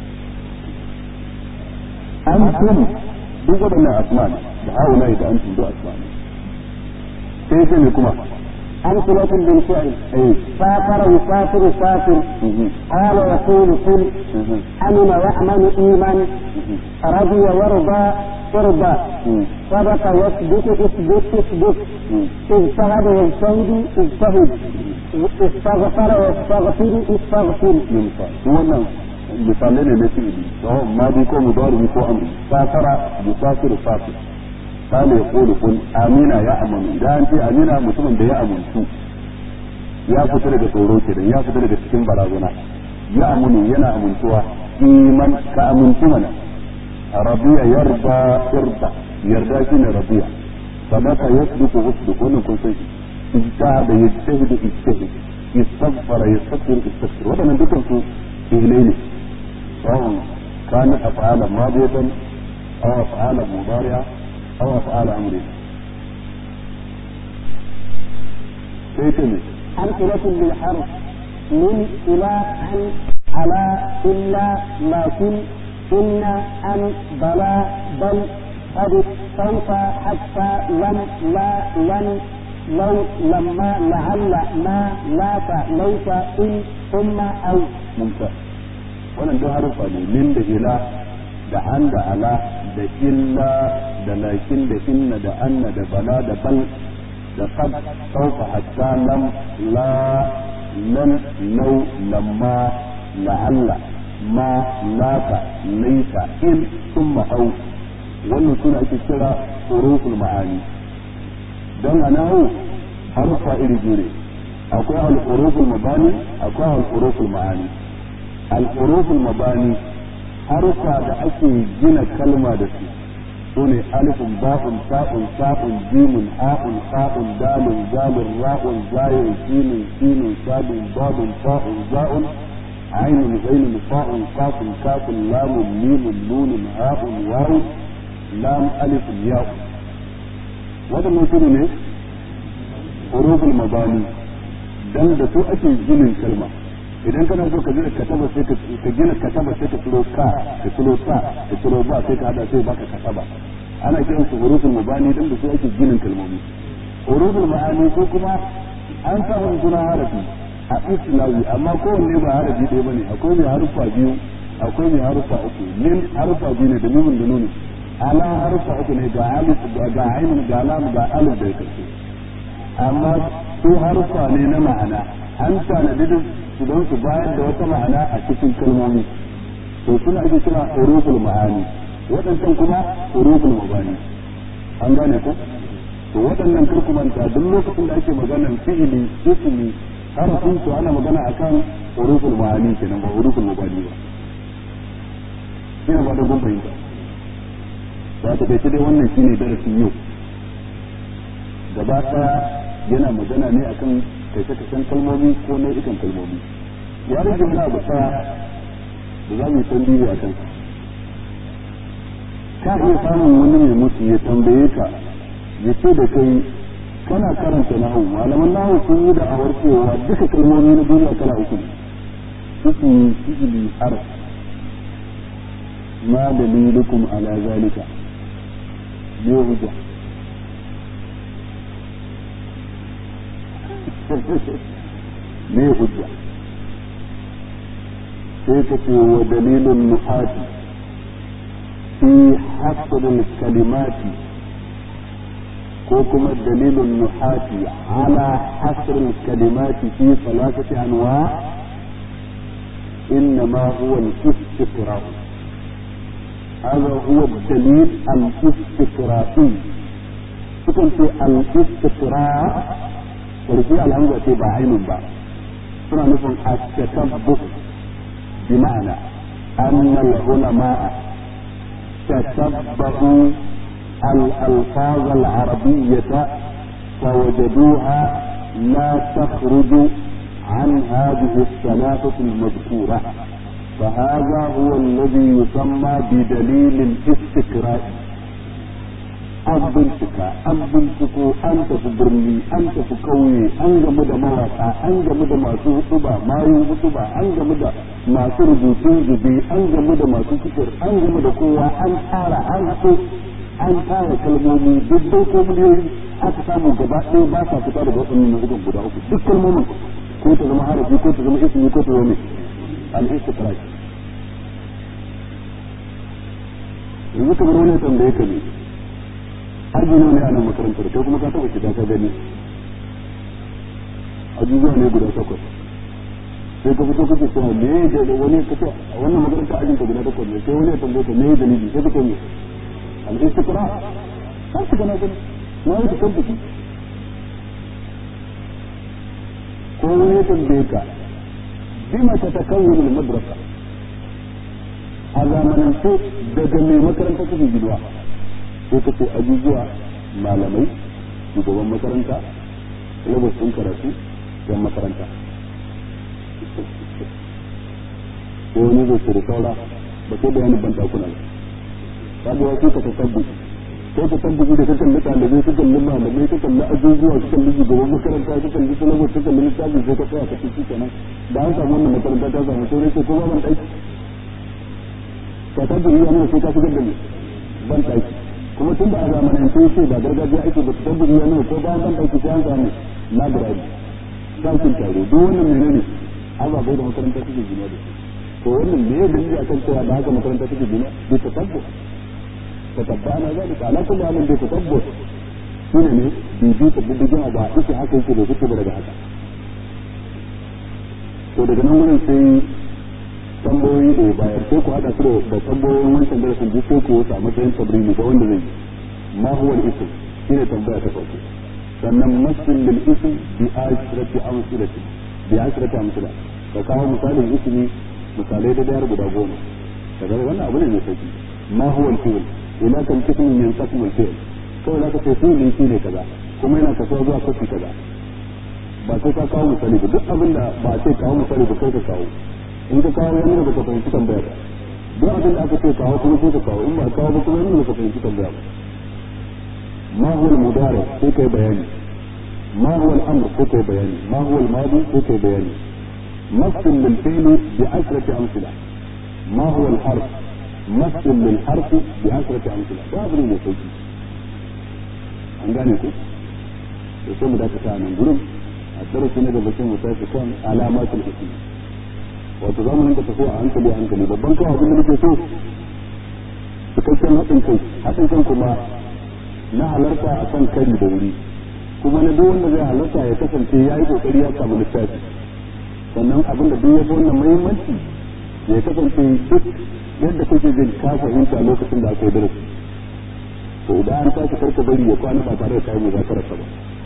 أنتم duk waɗannan asma ne da haula da antum duk asma ne sai sai ne kuma
أمثلة بالفعل سافر يسافر سافر قال يقول قل أمن يأمن إيمان رضي وارضى ارضى سبق يثبت اثبت اثبت اجتهد يجتهد اجتهد استغفر يستغفر استغفر
wannan misalai ne na fi'ili sawon madi ko mudari ko amri safara musafiru safir kana ya kulu kun amina ya amanu idan an ce amina mutumin da ya amuntu ya fita daga tsoro kenan ya fita daga cikin barazana ya amunu yana amintuwa iman ka amintu mana rabiya yarda irda yarda shine rabiya sadaka yasduqu usduq wannan kun san ijtihada yajtahidu ijtahid istaghfara yastaghfir istaghfir wadannan dukan su fi'ilai ne sawon kana af'ala madiyatan aw af'ala mudari'a aw af'ala amri sai ta ne
أمثلة للحرف من إلى عن على إلا لكن إن أن بلا بل قد سوف حتى لم لا لن لو لما لعل ما لا ليس إن ثم أو
mumtaz wannan duk harufa ne min da ila da an da ala da illa da lakin da inna da anna da bala da bal da qad sawfa hatta lam la lan law lamma la'alla ma laka laysa in thumma au wannan suna ake kira huruful ma'ani dan anahu harufa iri biyu ne akwai al-huruful mabani akwai al-huruful ma'ani al-huruful mabani harufa da ake gina kalma da su sune alifun ba'un ta'un sa'un jimun ha'un ha'un dalun zalun ra'un zayun sinun sinun sadun babun ta'un za'un ainun ghainun fa'un qafun kafun lamun mimun nunun ha'un wawun lam alifun ya'un wadannan su ne huruful mabani dan da su ake ginin kalma idan kana so ka gina kataba sai ka gina kataba sai ka tsiro ka ka tsiro sa ka tsiro ba sai ka hada sai baka kataba ana kiran su huruful mabani dan da su ake ginin kalmomi huruful ma'ani ko kuma an sa wani suna harafi a islawi amma kowanne ba harafi ɗaya bane akwai mai harufa biyu akwai mai harufa uku min harufa biyu ne da mimin da nuni ala harufa uku ne ga alif ga ainun ga lam ga alif da karshe amma su harufa ne na ma'ana an tanadi da su don su bayar da wata ma'ana a cikin kalmomi to suna ake kira huruful ma'ani waɗancan kuma huruful mabani an gane ko to waɗannan kurkumanta duk lokacin da ake maganar fi'ili ismi harafin su ana magana akan huruful ma'ani kenan ba huruful mabani ba ina ba da gun fahimta ba ta kai dai wannan shine darasin yau gaba ɗaya yana magana ne akan kashe-kashen kalmomi ko nau'ikan kalmomi ya rage wani abu ɗaya da za mu yi tambayi a kansa ka iya samun wani mai mutu ya tambaye ka ya ce da kai kana karanta nahu malaman nahu sun yi da awar cewa duka kalmomi na duniya kala uku ne ismi fi'ili har ma dalilukum ala zalika ne hujja me hujja sai ka ce wa dalilin nuhati fi hasrul kalimati ko kuma dalilin nuhati ala hasrul kalimati fi salasati anwa إنما هو الاستقراء هذا هو الدليل الاستقرائي سكن في الاستقراء ورفي الهمزة تبع عين با سنة نفهم التكبر بمعنى أن العلماء تتبعوا الألفاظ العربية فوجدوها لا تخرج عن هذه الثلاثة المذكورة فهذا هو الذي يسمى بدليل الاستقراء an bincika an binciko an tafi birni an tafi kauye an gamu da mawaka an gamu da masu hutuba mayu hutuba an gamu da masu rubutun zube an gamu da masu fitar an gamu da kowa an tara an haɗo an tara kalmomi duk dai ko miliyoyi aka samu gaba ɗaya ba sa fita daga waɗannan nau'ukan guda uku duk kalmomin ko ta zama harafi ko ta zama ismi ko ta zama al-istiqra yanzu kamar wani tambaye ka ne aji nawa ne a nan makarantar kai kuma ka taɓa shiga ka gani ajujuwa ne guda takwas sai ka fito kake cewa me da wani ka ce a wannan makarantar ajin ka guda takwas ne sai wani ya tambaye ka me dalili sai ka ce me al-istiqra kan ka gana gani na yi tabbaki ko wani ya tambaye ka bima ta takawwin al-madrasa a zamanance daga mai makaranta kake giduwa sai ka ce ajujuwa malamai shugaban makaranta labas ɗin karatu yan makaranta ko wani zai ce da saura ba sai bayanin ban ɗakuna ba ba wasu ka ta tabbu ko ka tabbu da ka kalli ɗalibai ka kalli malamai ka kalli ajujuwa ka kalli shugaban makaranta ka kalli salabas ka kalli littafi sai ka tsaya ka ci kenan da an samu wannan makaranta ta samu sai sai ko ba ban ɗaki ka tabbu iya nuna sai ka shigar da ban ɗaki kuma tun da a zamanance ce ba gargajiya ake ba tabbu iya nuna ko bayan ban ɗaki sai an samu library ɗakin taro duk wannan menene ababai da makaranta suke gina da to wannan me ya dalili akan cewa da haka makaranta suke gina bai tatabbu tatabba ana zalika ala kulli halin bai tatabbu shine ne bibi ta bibigin abu a ita haka yake bai fito daga haka to daga nan wurin sai tambayoyi da ya bayar sai ku haɗa su da tambayoyin wancan darasin duk sai ku wata a matsayin tabrimi ga wanda zai yi ma huwa al-ism shine tambaya ta farko sannan masul lil ism bi ashrati amsalati bi ashrati amsala ka kawo misalin ismi misalai da dayar guda goma kaga wannan abu ne mai sauki ma huwa al-fi'l ila kan kismin min qism al-fi'l kawai zaka ce fi'li shine kaza kuma yana kasuwa zuwa kashi kaza ba sai ka kawo misali ba duk abin da ba sai kawo misali ba kai ka kawo in ka kawo wani da baka fahimci tambaya ba duk abin da aka ce kawo kuma sai ka kawo in ba kawo ba kuma wani da baka fahimci tambaya ba ما هو المضارع في بياني ما هو الامر في بياني ما هو الماضي في بياني مثل للفعل بعشرة امثلة ما هو الحرف مثل للحرف بعشرة امثلة باب ne sauki an gane ku da sai mu da ta nan gurin a darasi na gaba sai mu tafi kan alamatul ism wato zamanin da tafiya a hankali a hankali babban kawai abin da nake so cikakken haɗin kai haɗin kan kuma na halarta a kan kari da wuri kuma na duk wanda zai halarta ya kasance ya yi kokari ya samu littafi sannan abin da duk ya fi wannan muhimmanci ya kasance duk yadda kake jin ka fahimta lokacin da aka yi darasi to idan an tashi karka bari ya kwana ba tare da kayan muzakarar ba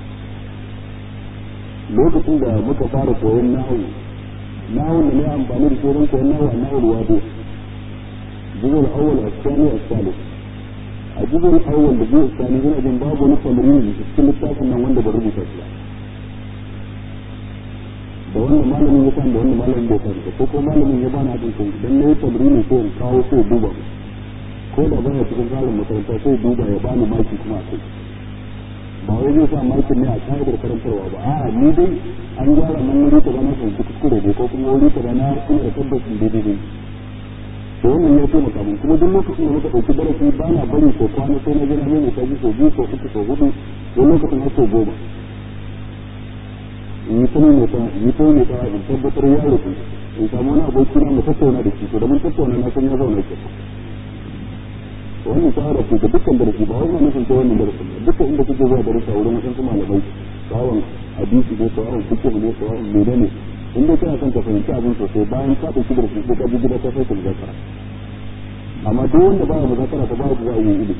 lokacin da muka fara koyon nahu nahu da ne amfani da sauran koyon nahu a nahu wado juzul awwal as-thani as-salis a juzul awwal da juzul thani ina jin babu wani tamarin da cikin littafin nan wanda ba rubuta shi da wannan malamin ya san da wannan malamin bai san ko ko malamin ya bani hadin kai dan nayi tamarin ko in kawo ko duba ko da baya cikin tsarin makaranta sai duba ya bani maki kuma a kai ba wai zai sa makin ne a ka'idar karantarwa ba a'a ni dai an gyara nan wuri ta bana fahimci kuskure ne ko kuma wuri ta bana ina da tabbacin daidai ne to wannan ya taimaka min kuma duk lokacin da muka ɗauki darasi ba na bari ko kwana sai na ji na mai taji ko biyu ko uku ko hudu wani lokacin har sau goma in yi tuni mai ta yi tuni mai ta in tabbatar ya rufu in samu wani aboki na mu tattauna da shi to da mun tattauna na san ya zauna ke wannan shahara ce ga dukkan darasi ba wai nufin ta wannan darasin ba dukkan inda kuke zuwa darasa wurin wasu malamai tsawon hadisi ko tsawon fiqh ne tsawon menene in dai kana son ka fahimci abin sosai bayan ka dauki darasi ko ka ji gida ka sai ka muzakara amma duk wanda baya muzakara ka ba za a yi ilimi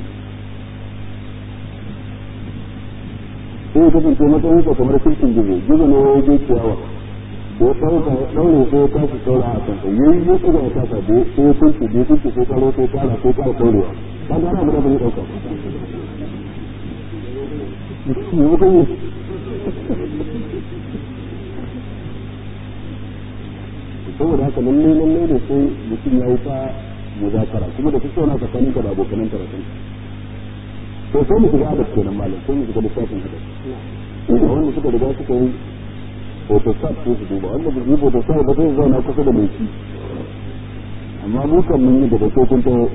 sai ya kasance matsayin ka kamar kirkin gizo gizo ne ya je ciyawa da ya ɗauka ya ɗaure sai ya tashi saura a kansa yayi ya tsuga ya kasa da sai ya kunce da ya kunce sai karo sai kara sai kara ɗaurewa ba ga abu da bai ɗauka saboda haka lalle lalle da sai mutum ya yi ta muzakara kuma da kusa na tsakanin ka da abokanan karatun to sai mu shiga adab kenan malam sai mu shiga lissafin adab wanda suka riga suka yi photostat ko su duba wanda bai yi photostat ba zai zauna kusa da mai shi amma mu kan mun yi daga kun taho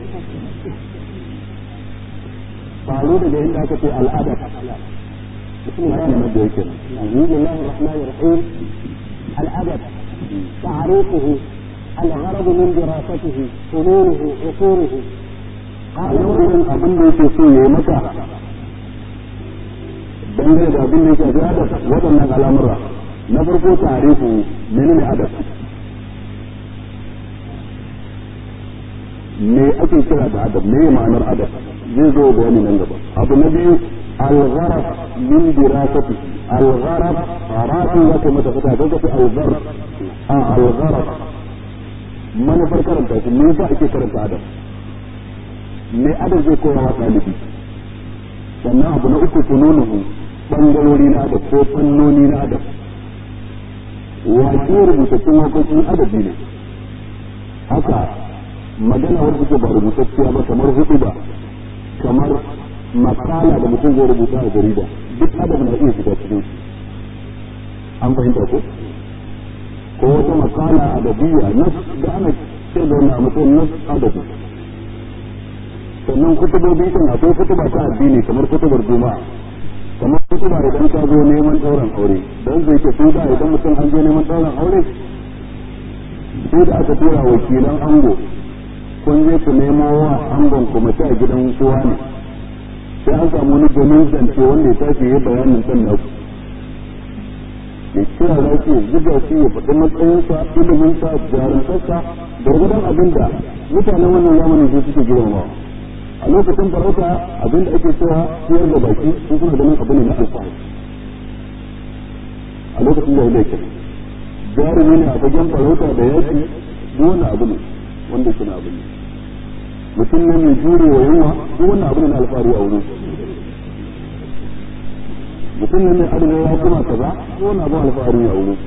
faru daga inda aka ce al'ada bismillah ne da yake
bismillah ar-rahman ar-rahim al-adab تعريفه الغرض من دراسته فنونه عصوره
a yau irin abin da yake so ya yi maka dangane da abin da yake fi adab waɗannan al'amura na farko tarihu menene adab me ake kira da adab me ma'anar adab zai zo bayani nan gaba abu na biyu al-gharaf min dirasati al-gharaf rafi ya kai mata fita don kace al-gharaf a al-gharaf manufar karanta shi me yasa ake karanta adab me adab zai koya wa ɗalibi sannan abu na uku fununuhu bangarori na adab ko fannoni na adab waƙe rubutattun waƙoƙi adabi ne haka magana wadda take ba rubutacciya ba kamar hudu ba kamar makala da mutum zai rubuta a jarida duk adab na iya shiga cikin shi an fahimta ko ko wata makala adabiyya nas da ana ce da wannan a matsayin nas adabi sannan kutubobi kan akwai kutuba ta addini kamar kutubar juma'a kamar kutuba idan ka zo neman ɗauran aure don zai ke su da idan mutum an je neman ɗauran aure sai da aka tura wakilan ango kun je ku nemo wa angon ku mace a gidan kowa ne sai an samu wani domin zance wanda ya tashi ya bayanin kan naku ya kira za ki zuga shi ya faɗi matsayinsa iliminsa jarumtarsa gargadon abin da mutanen wannan zamanin su suke girmamawa a lokacin farauta abin da ake cewa siyar da baki sun suna ganin abu ne na alfahari a lokacin da yake jarumi ne a fagen farauta da yaki duk wani abu ne wanda yake na abu ne mutum ne mai jure wa yunwa duk wani abu ne na alfahari a wurin mutum ne mai adana ya kuma kaza duk wani abu alfahari a wurin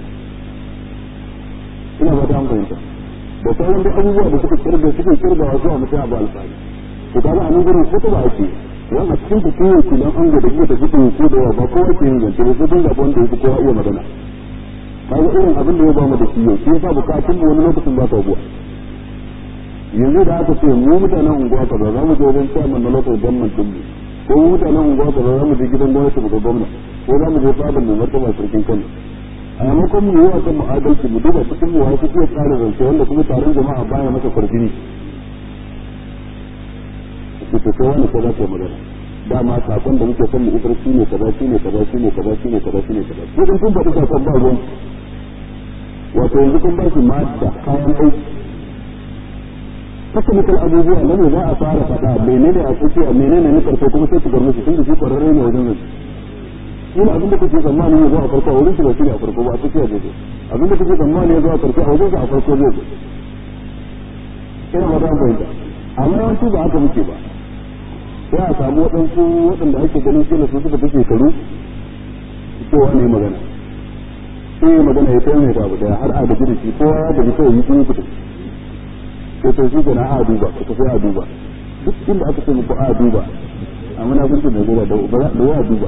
ina ba ta fahimta da sauran duk abubuwa da suka kirga suke kirga wasu a mutum abu alfahari to kaga a nan gurin ko ba ake yan a cikin bikin yake dan an da ke tafi ko da yawa ba kowa ke yin zance ba sai dai wanda yake kowa iya magana kaga irin abin da ya ba mu da shi yau shi yasa bukatun mu wani lokacin ba ta buwa yanzu da aka ce mu mutanen unguwa kaza za mu je wajen chairman na local government din mu ko mu mutanen unguwa kaza za mu je gidan gwamnati mu ga gwamna ko za mu je fadin mu martaba sarkin Kano a maimakon mu yi wa kan mu adalci mu duba cikin mu wasu iya tsara zance wanda kuma taron jama'a baya masa farjini ku to kai wani ko za ka magana dama sakon da muke son mu isar shi ne kaza shi ne kaza shi ne kaza shi ne kaza shi ne kaza ko in kun faɗi sakon ba ruwan wato yanzu kun ba shi ma da kayan aiki technical abubuwa na ne za a fara faɗa menene a tsakiya menene na karfe kuma sai ku bar musu tun da shi kwararre ne wajen zai yin abin da kuke tsammani ya zo a farko a wurin shi ba shi ne a farko ba a tsakiya zai zo abin da kuke tsammani ya zo a farko a wajen a farko zai zo ina ba ta fahimta amma yawanci ba haka muke ba sai a samu waɗansu waɗanda ake ganin kila su suka fi shekaru kowa ne magana sai magana ya kai mai abu daya har a gaji da shi kowa ya gaji kawai yi sun kuɗi sai to shi gana a duba ka tafi a duba duk inda aka ce muku a duba a munafunci mai zuwa da da ya duba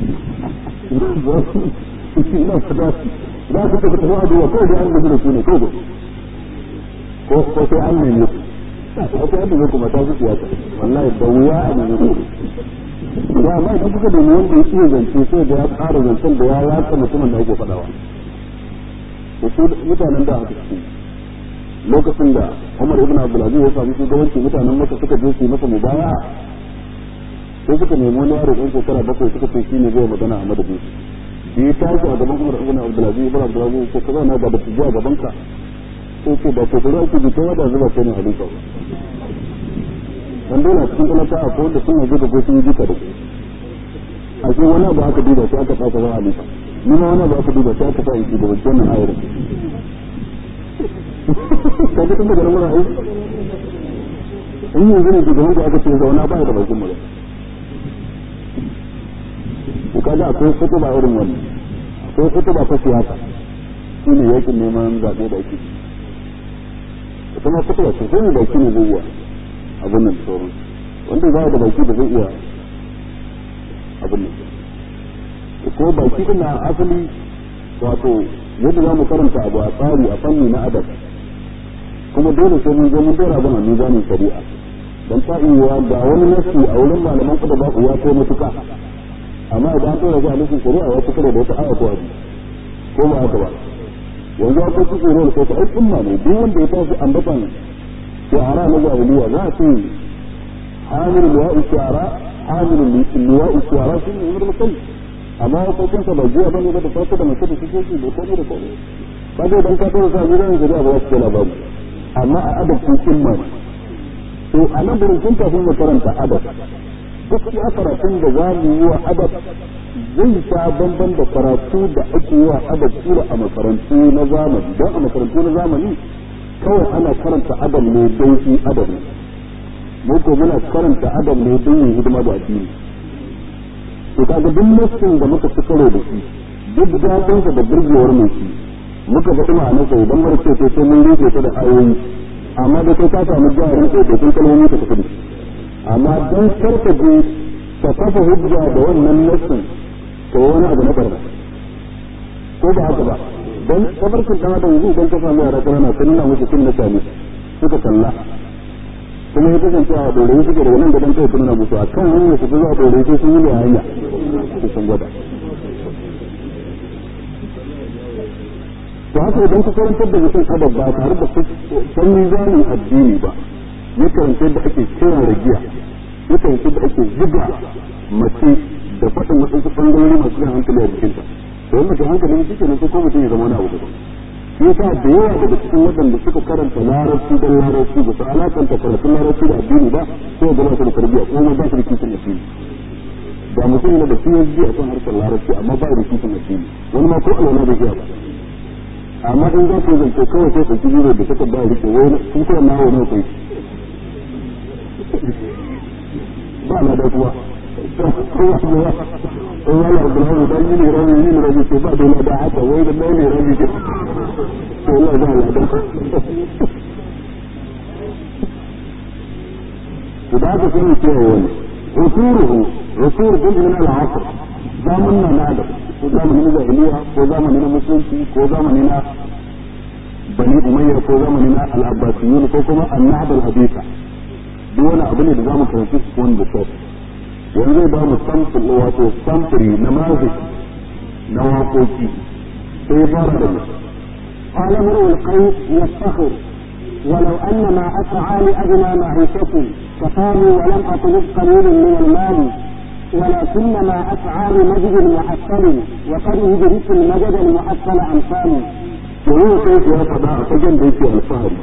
ina fata za ku tafi tafi a duba kawai da an gaji da su ne kawai ko ko sai an nemi su wata yadda zai kuma ta su siyasa wallahi da wuya a nemi su da amma idan kuka nemi wanda ya iya zance sai da ya ƙara zancen da ya yatsa mutumin da ake faɗawa da su mutanen da haka suke lokacin da Umar ibn Abdulaziz ya sami shugabanci mutanen maka suka je su yi masa mubaya sai suka nemi wani yaro ɗan shekara bakwai suka ce shi ne zai magana a madadin su da ya tashi a gaban Umar ibn Abdulaziz ibn Abdulaziz ya ce ka zauna ga da su a gaban ka sai ce da ke kuri ake bi kai da zuba kai ne halifa ba dan dole a cikin talaka a kowanne sun yi da sun yi duka da a cikin wani abu aka duba sai aka fasa zama halifa ni ma wani abu aka duba sai aka sa in shugabanci wannan ayar ka ga tun daga nan wurin aiki in yanzu ne shugaban da aka ce zauna ba da bakin magana ko kaga akwai kutuba irin wannan akwai kutuba ta siyasa shi ne yakin neman zaɓe da ake kuma kutuba ce sai ne baki ne zai iya abin nan sauran wanda za da baki da zai iya abin nan ko baki din na asali wato yadda za mu karanta abu a tsari a fanni na adab kuma dole sai mun zo mun dora abin a mizanin shari'a dan ta iya ga wani nasi a wurin malaman kuda ba ya kai matuka amma idan an dora shi a nufin shari'a ya fitar da wata aya ko hadisi ko ba haka ba yanzu akwai su tsoro da kai ai umma ne duk wanda ya tashi ambatan shahara na jahiliya za a ce hamil liwa'i shu'ara hamil liwa'i shu'ara shi ne wani mutum amma hukuncin sa bai jiya bane ba da farko da mace da suke shi da komai da komai kaga idan ka tsaya sa gidan gari ba wasu labari amma a adab kun kimma to a nan gurin kun kafin mu karanta adab duk ya karatun da za mu yi wa adab zai sha bamban da karatu da ake yi wa adab kura a makarantu na zamani don a makarantu na zamani kawai ana karanta adab ne don shi adab ne mu ko muna karanta adab ne don yin hidima da addini to kaga duk nassin da muka ci karo da shi duk daɗinsa da burgewar mai shi muka faɗi ma'anarsa idan mara ce sai mun rufe ta da ayoyi amma da kai ka samu jarin ko da kun kalmomi ka tafi amma dan karka je ka kafa hujja da wannan nassin to wani abu na barna ko ba haka ba dan tabarkin dan adam yanzu idan ka samu yara kana sun nuna musu kin mutane suka kalla kuma ya kasance a dore suke da wannan gadan kai tunana musu akan hanyar su zuwa dore sai sun yi ne hanya su sun gwada to haka idan ka karantar da mutum adab ba tare da san mizanin addini ba ya karanta da ake kira da giya ya karanta da ake zuga mace da faɗin waɗansu ɓangarori masu jan hankali a jikinta to yanda kan hankali shi ke nan ko mutum ya zama wani abu daban shi yasa da yawa daga cikin waɗanda suka karanta larabci don larabci ba su alakanta karatun larabci da addini ba ko ga ba su da tarbiyya ko ma ba su da kishin addini da mutum yana da PhD a kan harkar larabci amma ba da kishin addini wani ma ko alwala da iya ba amma in za ku zance kawai sai ɗauki biro da suka ba rike wai kun kuma na wani kai ba na da kuwa kowa kuwa in wani abu na hudu yi ne rabi yi ne rabi ce ba da da haka wai da mai ne rabi ce to Allah za a ladan ku da haka sun ce wani rusuruhu rusur bin min al-asr zamanin na da ko zamanin jahiliya ko zamanin na musulunci ko zamanin na bani umayya ko zamanin na al-abbasiyun ko kuma annahd al-haditha duk wani abu ne da zamu karanci su wani da kyau yanzu zai ba mu samfur wato samfuri na mazi na waƙoƙi sai ya fara da mu
قال امرؤ القيس يفتخر ولو ان ما اسعى لادنى معيشة فقالوا ولم اطلب قليل من المال ولكن ما اسعى لمجد محصل وقد يدرك المجد المحصل امثالي
وهو كيف يا فضاء فجن بيتي الفهري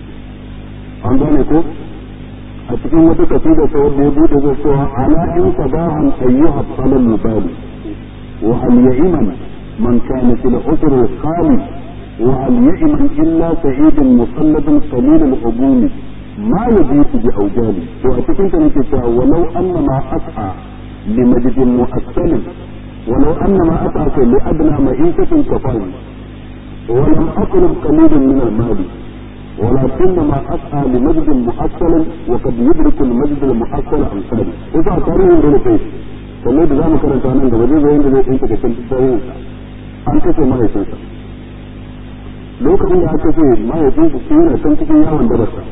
an gane ko a cikin wata kasida ta wanda ya bude zai cewa ala in sabahan ayyuha talal mubali wa hal ya'iman man kana fil usr khali wa hal ya'iman illa sa'idun musalladun qalil al ubumi ma yajitu bi awjali to a cikin ta nake cewa walau anna ma as'a li majdin mu'assal walau anna ma as'a li adna ma'ishatin kafani ولم أطلب قليلا من المال ولكنما اسعى لمجد مؤصل وقد يدرك المجد المؤصل امثاله وذا تاريخ دون كيف kamar da za mu karanta nan gaba zai zai da zai tsinka da kan tsayin an kashe mahaifinsa lokacin da aka ce mahaifinsa su yana can cikin yawon dabarsa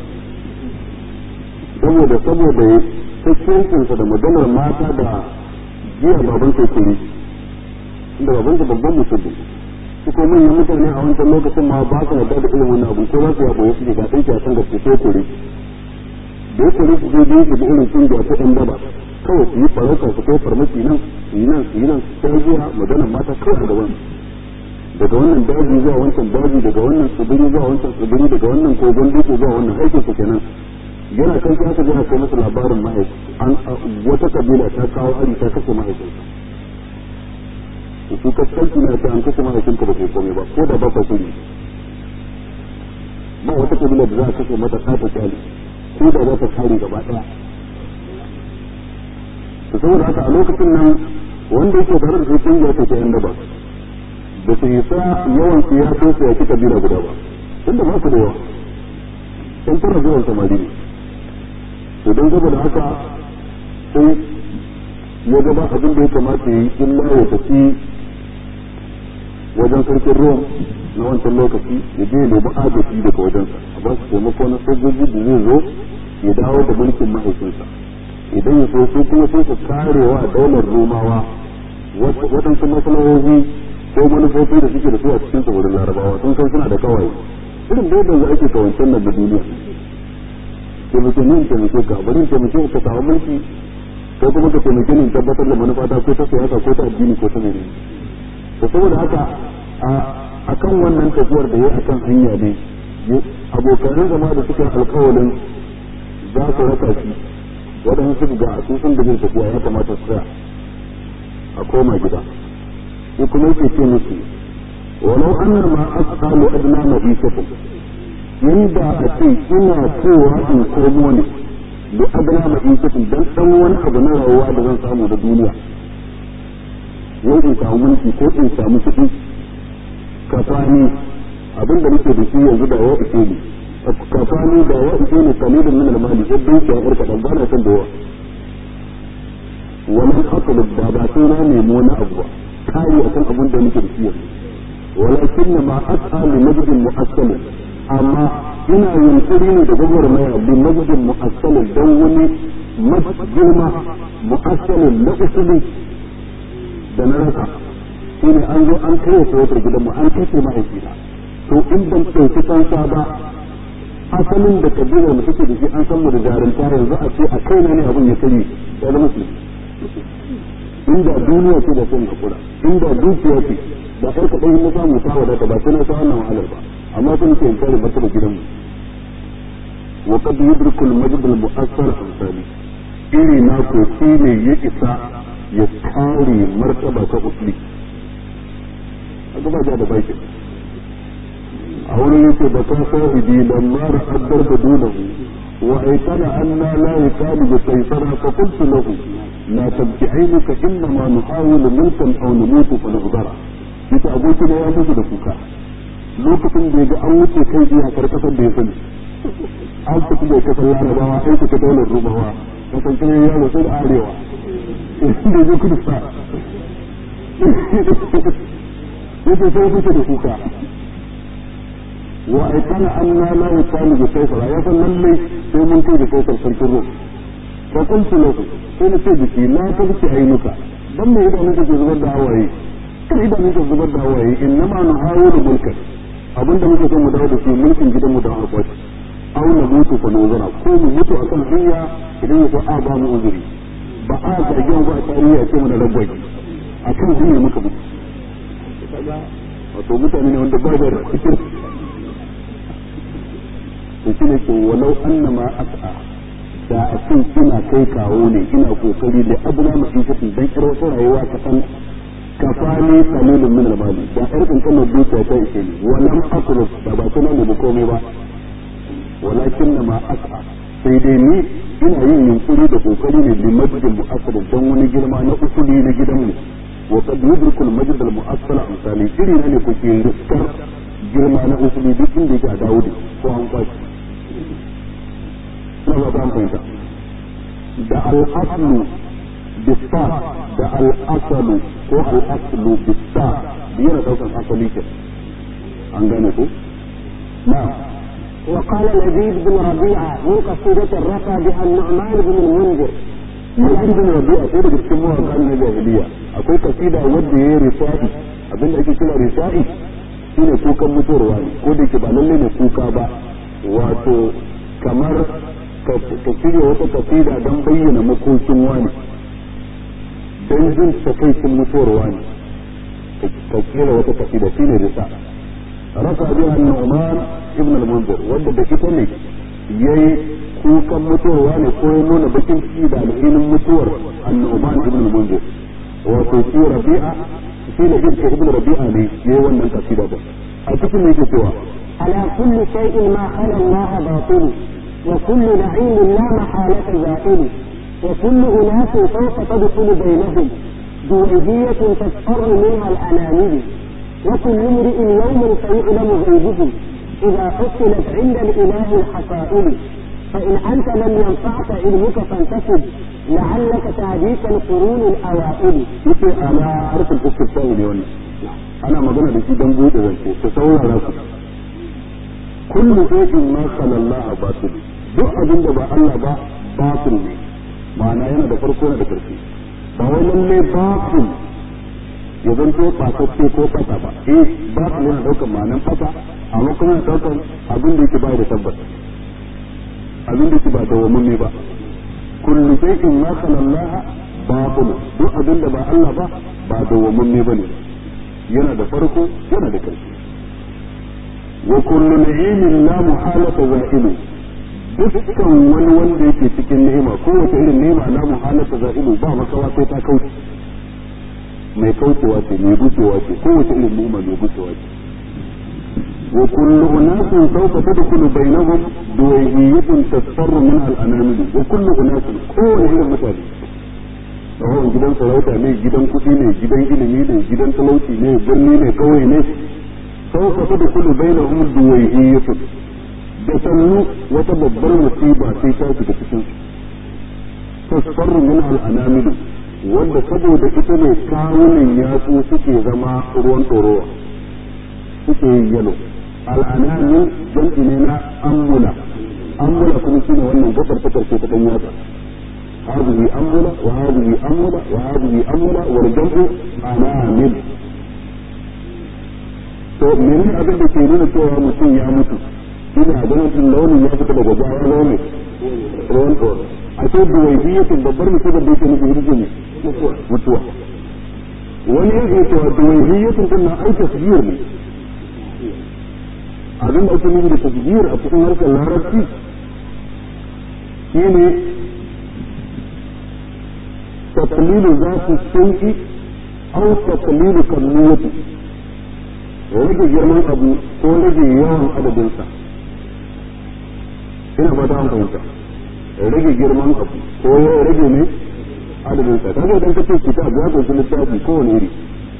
saboda saboda ya kakkiyancinsa da maganar mata da jiya baban kai kuri inda babansa babban musulmi su ko manyan mutane a wancan lokacin ma ba su yarda da irin wannan abu ko za su yabo ya suke ga ɗanki a san gaske ko kore da ya kore su zai biyu su bi irin kungiya ta ɗan daba kawai su yi farauta su kai farmaki nan su yi nan su yi nan sai zuwa maganar mata kawai da wani daga wannan daji zuwa wancan daji daga wannan tsibiri zuwa wancan tsibiri daga wannan kogon dutse zuwa wannan aikin su kenan yana kan sai aka jira kai masa labarin mahaifi an wata kabila ta kawo hari ta kashe mahaifinsa su kaskanci na ta an kashe mahaifinka ba kai komai ba ko da ba ka kuri ba wata kabila da za a kashe mata ta kyali ko da za ta kare gaba daya to saboda haka a lokacin nan wanda yake tare da su kungiya ce ta yan daba da su isa yawan su ya so su yaki kabila guda ba tunda ba su da yawa sun tara zuwan samari ne to don saboda haka sai ya gaba abin da ya kamata yi illa ya tafi wajen sarkin ruwan na wancan lokaci ya je nemi agaji daga wajensa a ba su taimako na sojoji da zai zo ya dawo da mulkin mahaifinsa idan ya so su kuma sai su karewa daular romawa waɗansu masalahohi ko manufofi da suke da su a cikin tsibirin larabawa sun san suna da kawai irin da yadda ake kawancen nan da duniya taimake ni in taimake ka bari in taimake ka samu mulki ko kuma ka taimake ni in tabbatar da manufa ta ko ta siyasa ko ta addini ko ta menene to saboda haka a kan wannan tafiyar da yayi akan hanya ne abokanan zama da suka alƙawarin za su raka shi waɗansu suka ga a sun da zai tafiya ya kamata su tsaya a koma gida ko kuma yake ce musu walau anna ma asqalu adna ma'ishakum inda a ce ina cewa in komo ne da adana ma'ishatin dan dan wani abu na rayuwa da zan samu da duniya wai in samu mulki ko in samu kuɗi kafani abin da nake da shi yanzu da wa ike ne kafani da wa ike ne kalilin min al-mali yadda yake a irka dan bana san da yawa wannan asalin da ba sai na nemi wani abu ba kai akan abin da nake da shi yanzu walakin ma as'alu najdin mu'assalin amma ina yunkuri ne da gwagwarmaya bi majidin mu'assalin don wani girma mu'assalin na usuli da na rasa shi ne an zo an kai kowatar gidanmu an kashe mahaifina to in ban ɗauki fansa ba asalin da kabilar mu take da shi an san mu da jarumta yanzu a ce a kai na ne abin ya kare ya zama su inda duniya ce da sun hakura inda dukiya ce da ɗan kaɗan na samu ta wadata ba sai na sa wannan wahalar ba amma sun ke kare martaba gidanmu wa qad yudriku al-majd al-mu'assar amsali iri na ko shi ne ya isa ya kare martaba ta usli aka ba da baki a wurin yake da ka sahibi lamma ra'addar da dunahu wa aikana anna la yaqalu bi saysara fa qultu lahu la tabki aynuka inna ma nuhawilu mulkan aw namutu fa nudara yace abokina ya mutu da kuka lokacin da ya ga an wuce kai iyakar kasar da ya sani an fito da kasar larabawa an fita daular rubawa kasan kan yaro sai da arewa da zai kudu sa yake sai fito da kuka wa aikana an na la yusalu bi kaisara ya san lallai sai mun kai da kaisar sarkin rum fa kuntu lahu sai na ce biki la tabki ainuka dan me idanun ke zubar da hawaye kai idanun ke zubar da hawaye innama nuhawilu mulkan abinda muke son mu dawo da shi mulkin gidan mu da harkar aw na mutu fa nuzura ko mu mutu akan hanya idan ya so a ba mu uzuri ba a zargi ba a tarihi a ce mu da ragwaki akan hanya muka mutu wato mutane ne wanda ba da cikin to shine ke walau annama as'a da a ce ina kai kawo ne ina kokari da abuna masifati dan kiro rayuwa ka san kafani qalilun min al-mali da ɗan kankanin dukiya ta ishe ni walam akruf da ba kuma mu komai ba walakin ma as'a sai dai ni ina yin yunkuri da kokari ne bi majidin mu'assal dan wani girma na usuli na gidanmu wa qad yudriku al-majd al-mu'assal amsali iri ne ko ke riskar girma na usuli duk inda yake a Dawudi ko an kwashi na ba ta fahimta da al-aslu bisa da al-asalu ko al-aslu bisa yana daukan asali ke an gane ko na
وقال لبيد بن ربيعة من قصيدة الرفا بها النعمان بن المنذر
Yazid bin Rabi'a sai daga cikin mawaƙan na jahiliya akwai kasida wanda ya yi risa'i abinda ake kira risa'i shine kukan mutuwarwa ne ko da ke ba lalle ne kuka ba wato kamar ka shirya wata kasida don bayyana makokin wani don jin takaicin mutuwarwa ne ka kira wata kasida shine risa'i rasa biha Nu'man ibn al-Munzir wanda da ita ne yayi kukan mutuwarwa ne ko ya nuna bakin ciki da alhinin mutuwar annoban ibn al-munzir wato shi rabi'a shi ne ibn ibn rabi'a ne yayi wannan kasida ba a cikin yake cewa
على كل شيء ما خلا الله باطل وكل نعيم لا محالة زائل وكل أناس سوف تدخل بينهم جوعية تسفر منها الأنامل وكل امرئ يوم سيعلم غيبه إذا حصلت عند الإله الحصائل فإن أنت لم ينفعك علمك فانتسب لعلك تهديك القرون الأوائل
yake ana harkar istifsa'u ne wannan ana magana da shi dan bude zance ta saurara ku kullu shay'in ma khala Allah batil duk abin da ba Allah ba batil ne ma'ana yana da farko yana da ƙarshe ba wai lalle batil ya zanto fasacce ko fata ba eh batil yana daukar ma'anan fata amma kuma yana daukar abin da yake bai da tabbata abin da ke ba dawwamamme ba kullu shay'in ma kana Allah batil duk abin da ba Allah ba ba dawwamamme bane yana da farko yana da ƙarshe wa kullu na'imin la muhalata za'ilu dukkan wani wanda yake cikin ni'ima kowace irin ni'ima la muhalata za'ilu ba makawa sai ta kauce mai kaucewa ce mai gucewa ce kowace irin ni'ima mai gucewa ce wa kullu unasin sawfa tadkhulu bainahum duwayhiyatun tasfarru minha al-anamil wa kullu unasin kowane irin mutane tsawon gidan sarauta ne gidan kuɗi ne gidan ilimi ne gidan talauci ne birni ne kawai ne sawfa tadkhulu bainahum duwayhiyatun da sannu wata babbar musiba sai ta shiga cikin tasfarru minha al-anamil wanda saboda ita ne kawunan yatsu suke zama ruwan ɗorowa suke yin yalo al'anani jam'i ne na ammula ammula kuma shine wannan gabar ta karshe ta dan yatsa هذه أمولة وهذه أمولة وهذه أمولة والجمع أنامل to menene abin da ke nuna cewa mutum ya mutu ina ganin launin ya fita daga jawa launin ruwan tsoro a ce duwaihiyatin babbar musibar da yake nufi hirji ne mutuwa wani ya iya cewa duwaihiyatin din na ai tasbir ne abin da ake nufi da tasbir a cikin harshen larabci shine تقليل ذات الشيء أو تقليل كميته rage girman abu ko rage yawan adadinsa ina fata an fahimta rage girman abu ko ya rage ne adadinsa kaga idan ka ce kitab ya kunshi littafi kowane iri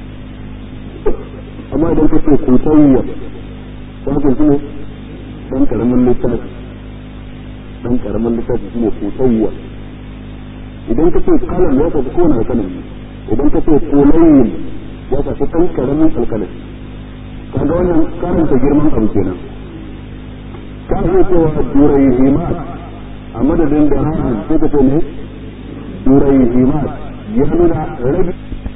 amma idan ka ce kutayya ya kunshi ne dan karamin littafi dan karamin littafi shine kutayya idan ka ce kalam ya tafi kowane alkalam idan ka ce kulayin ya tafi kan karamin alkalam kaga wannan karanta girman abu kenan ka iya cewa durai himat a madadin da rahan sai ka ce ne durai himat ya nuna rabi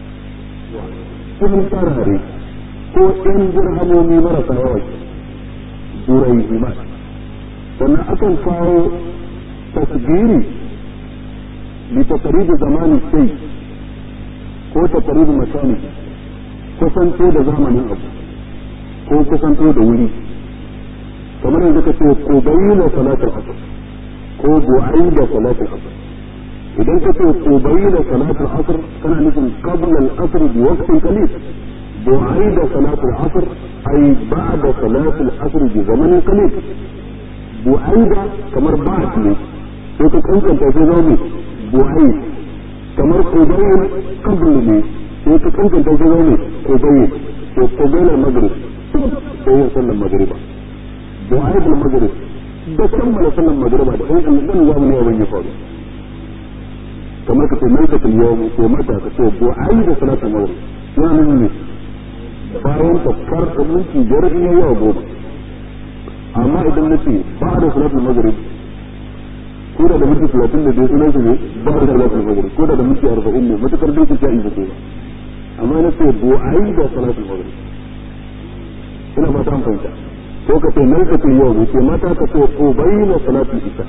cikin farare ko ɗan dirhamomi marasa yawa durai himat sannan akan kawo tasgiri لتقريب زمان الشيء ko taqrib makani kusanto da zamanin abu ko kusanto da wuri kamar yanzu ka ce ko bayyana salatul asr ko bu'aida salatul asr idan ka ce ko bayyana salatul asr kana nufin qabla al-asr bi waqtin qalil bu'aida salatul asr ay ba'da salatul asr bi zamanin qalil bu'aida kamar ba'd ne sai ka kankanta sai zo buhari kamar kobayin kabul ne sai ka kankanta shi zo ne kobayin to kobayin magrib sai yin sallan magriba buhari da magrib da kammala sallan magriba da ɗan ɗan zamu ne abin ya faru kamar ka ce mai ka tilyawu ko mata ka ce buhari da salatul maghrib yana nan ne bayan tafkar da minti biyar in yayi yawa goma amma idan na ce ba da salatul maghrib ko da da minti talatin da dai sunan su ne ba da salatul maghrib ko da da minti arba'in ne matukar dai ku sha'i ba amma na ce bu'ai da salatul maghrib ina fata an fahimta ko ka ce malkatul yau ce mata ka ce ko bayyana salatul isha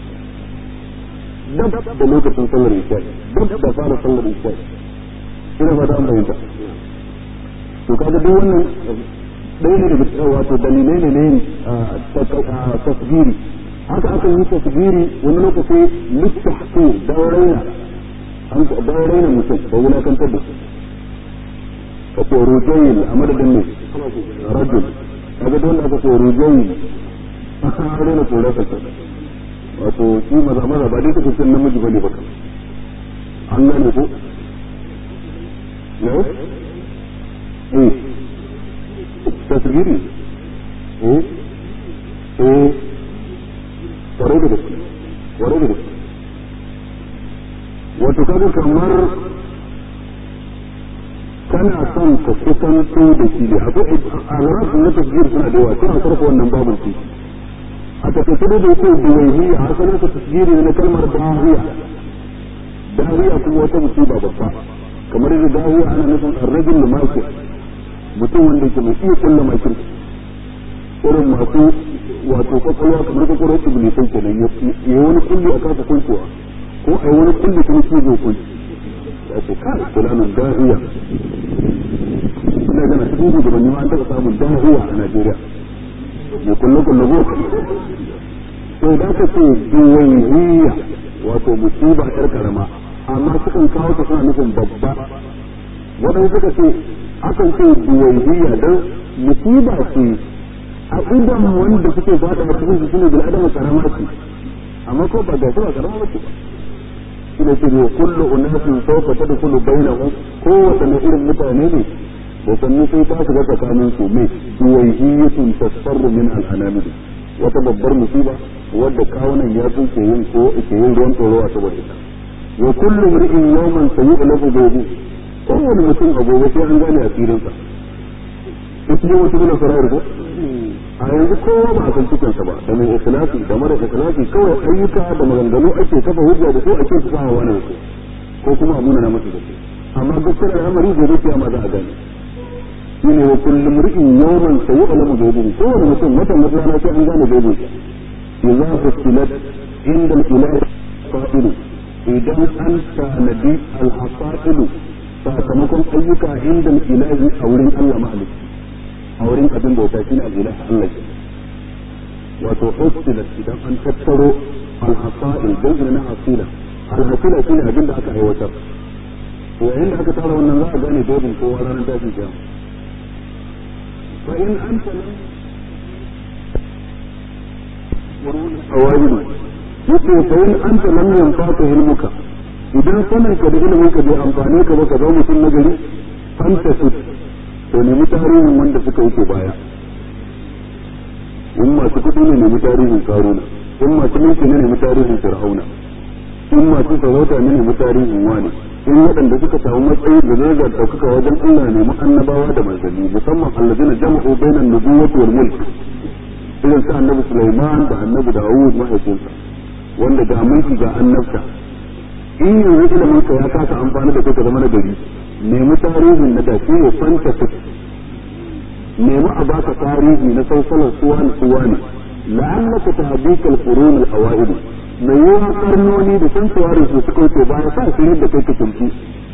dab da lokacin sallar isha dab da fara sallar isha ina fata an fahimta to kaga duk wannan ɗaya ne daga cikin wato dalilai ne ne tasgiri haka aka yi tasgiri wani lokaci littahtu dan raina an dan raina mutum da wulakantar da su ka ce rujayin a madadin ne rajul kaga dole aka ce rujayin an raina kore ka wato shi maza maza ba dai kake cin namiji bane baka an gane ko ne eh tasgiri eh eh kwarai da gaske kwarai da gaske wato kaga kamar kana son ka kusanto da shi ne akwai al'arar na tasgir suna da yawa suna sarfa wannan babin su a takaice da yake duwaihi a asalin ka tasgiri ne na kalmar dahiya dahiya kuma wata musiba babba kamar da dahiya ana nufin arrajin lumakir mutum wanda yake mai iya kulla makir irin masu wato kwakwalwa kamar kwakwalwar iblisai kenan ya yi wani kulli a kasa kuncewa ko a yi wani kulli kuma shi zai kunci ya ce kai fulanin dahiya ina gana cikin shugabanni ma an taɓa samun dahiya a Najeriya mai kulle kulle ko to da ka ce duwaihiya wato musiba yar karama amma sukan kawo ta suna nufin babba waɗanda suka ce akan ce duwaihiya don musiba ce a idan wanda suke fada a cikin su shine bil adama karama ce amma ko ba ga su ba karama ce ba shine ce ne kullu unasin sawfa tadkhulu bainahum ko wadanne irin mutane ne da sannu sai ta shiga tsakanin su mai duwaihiyatun tasfarru min al-anamid wata babbar musiba wadda kawunan ya tsuke yin ko ke yin ruwan tsoro a saboda ita wa kullu mar'in yawman sayu'lafu bihi kowane mutum a gobe sai an gane asirinsa ita ne wata gina sarayar ko a yanzu kowa ba a san cikinsa ba da mai ikhlasi da mara ikhlasi kawai ayyuka da maganganu ake kafa hujja da su ake su sa wani da su ko kuma a munana masa da su amma gaskiyar al'amari gobe kiyama za a gane shine wa kullum ri'in yawman sayu'lamu bihi kowane mutum wata mutana sai an gane bihi idza fusilat inda al-ilahi qa'ilu idan an tanadi al-hasailu sakamakon ayyuka inda ilahi a wurin Allah mahalicci a wurin abin bauta shine al-ilah Allah ke wato usilat idan an tattaro al-hasail dan na hasila al-hasila shine abin da aka aiwatar to yayin da aka tara wannan za a gane dobin kowa ranar tashin kiyama fa in anta lam awajidu yace fa in anta lam yanfa'ka ilmuka idan sanin ka da ilimin ka bai amfane ka ba ka zama mutum na gari fanta su to nemi tarihin wanda suka wuce baya in masu kuɗi ne nemi tarihin karuna in masu mulki ne nemi tarihin fir'auna in masu sarauta ne nemi tarihin wani in waɗanda suka samu matsayi da daraja ɗaukaka wajen Allah ne mu annabawa da manzanni musamman allazina jama'u bainan nubuwwati wal mulk irin sa annabi Sulaiman da annabi Dawud mahaifinsa wanda ga mulki ga annabta in yanzu ilimin ka ya kasa amfani da kai ka zama na gari nemi tarihin na da shi ne fanta su nemi a baka tarihi na sausalar suwa ne suwa ne la'allaka tahdika al-qurun al-awaid mai yawa karnoni da sun tsawari su suka wuce baya sa su da kai ka tuntu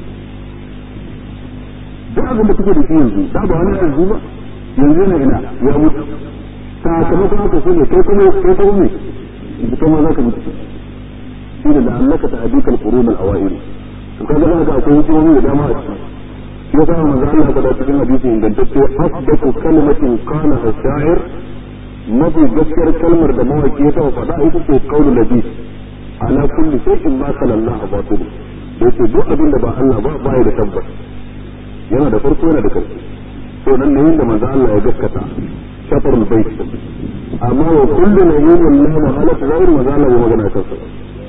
duk abin da kake da shi yanzu da ba wani yanzu ba yanzu ne ina ya mutu sakamakon haka shi ne kai kuma kai kuma me yanzu kai ma za ka mutu shi da la'allaka tahdika al-qurun al-awaid to kaga za ka akwai hikimomi da dama a ciki shi yasa manzo Allah faɗa cikin hadisi ingantacce asdaqu kalimatin qala ash-sha'ir mafi gaskiyar kalmar da mawaki ya taɓa faɗa ita ce qaulu nabi ala kulli shay'in ma kala Allah batil da yake duk abin da ba Allah ba ba da tabbas yana da farko yana da karshe to nan ne inda manzo Allah ya gaskata shafarul bait amma wa kullu nabiyyin la mahala ghayr manzo Allah ya magana kansa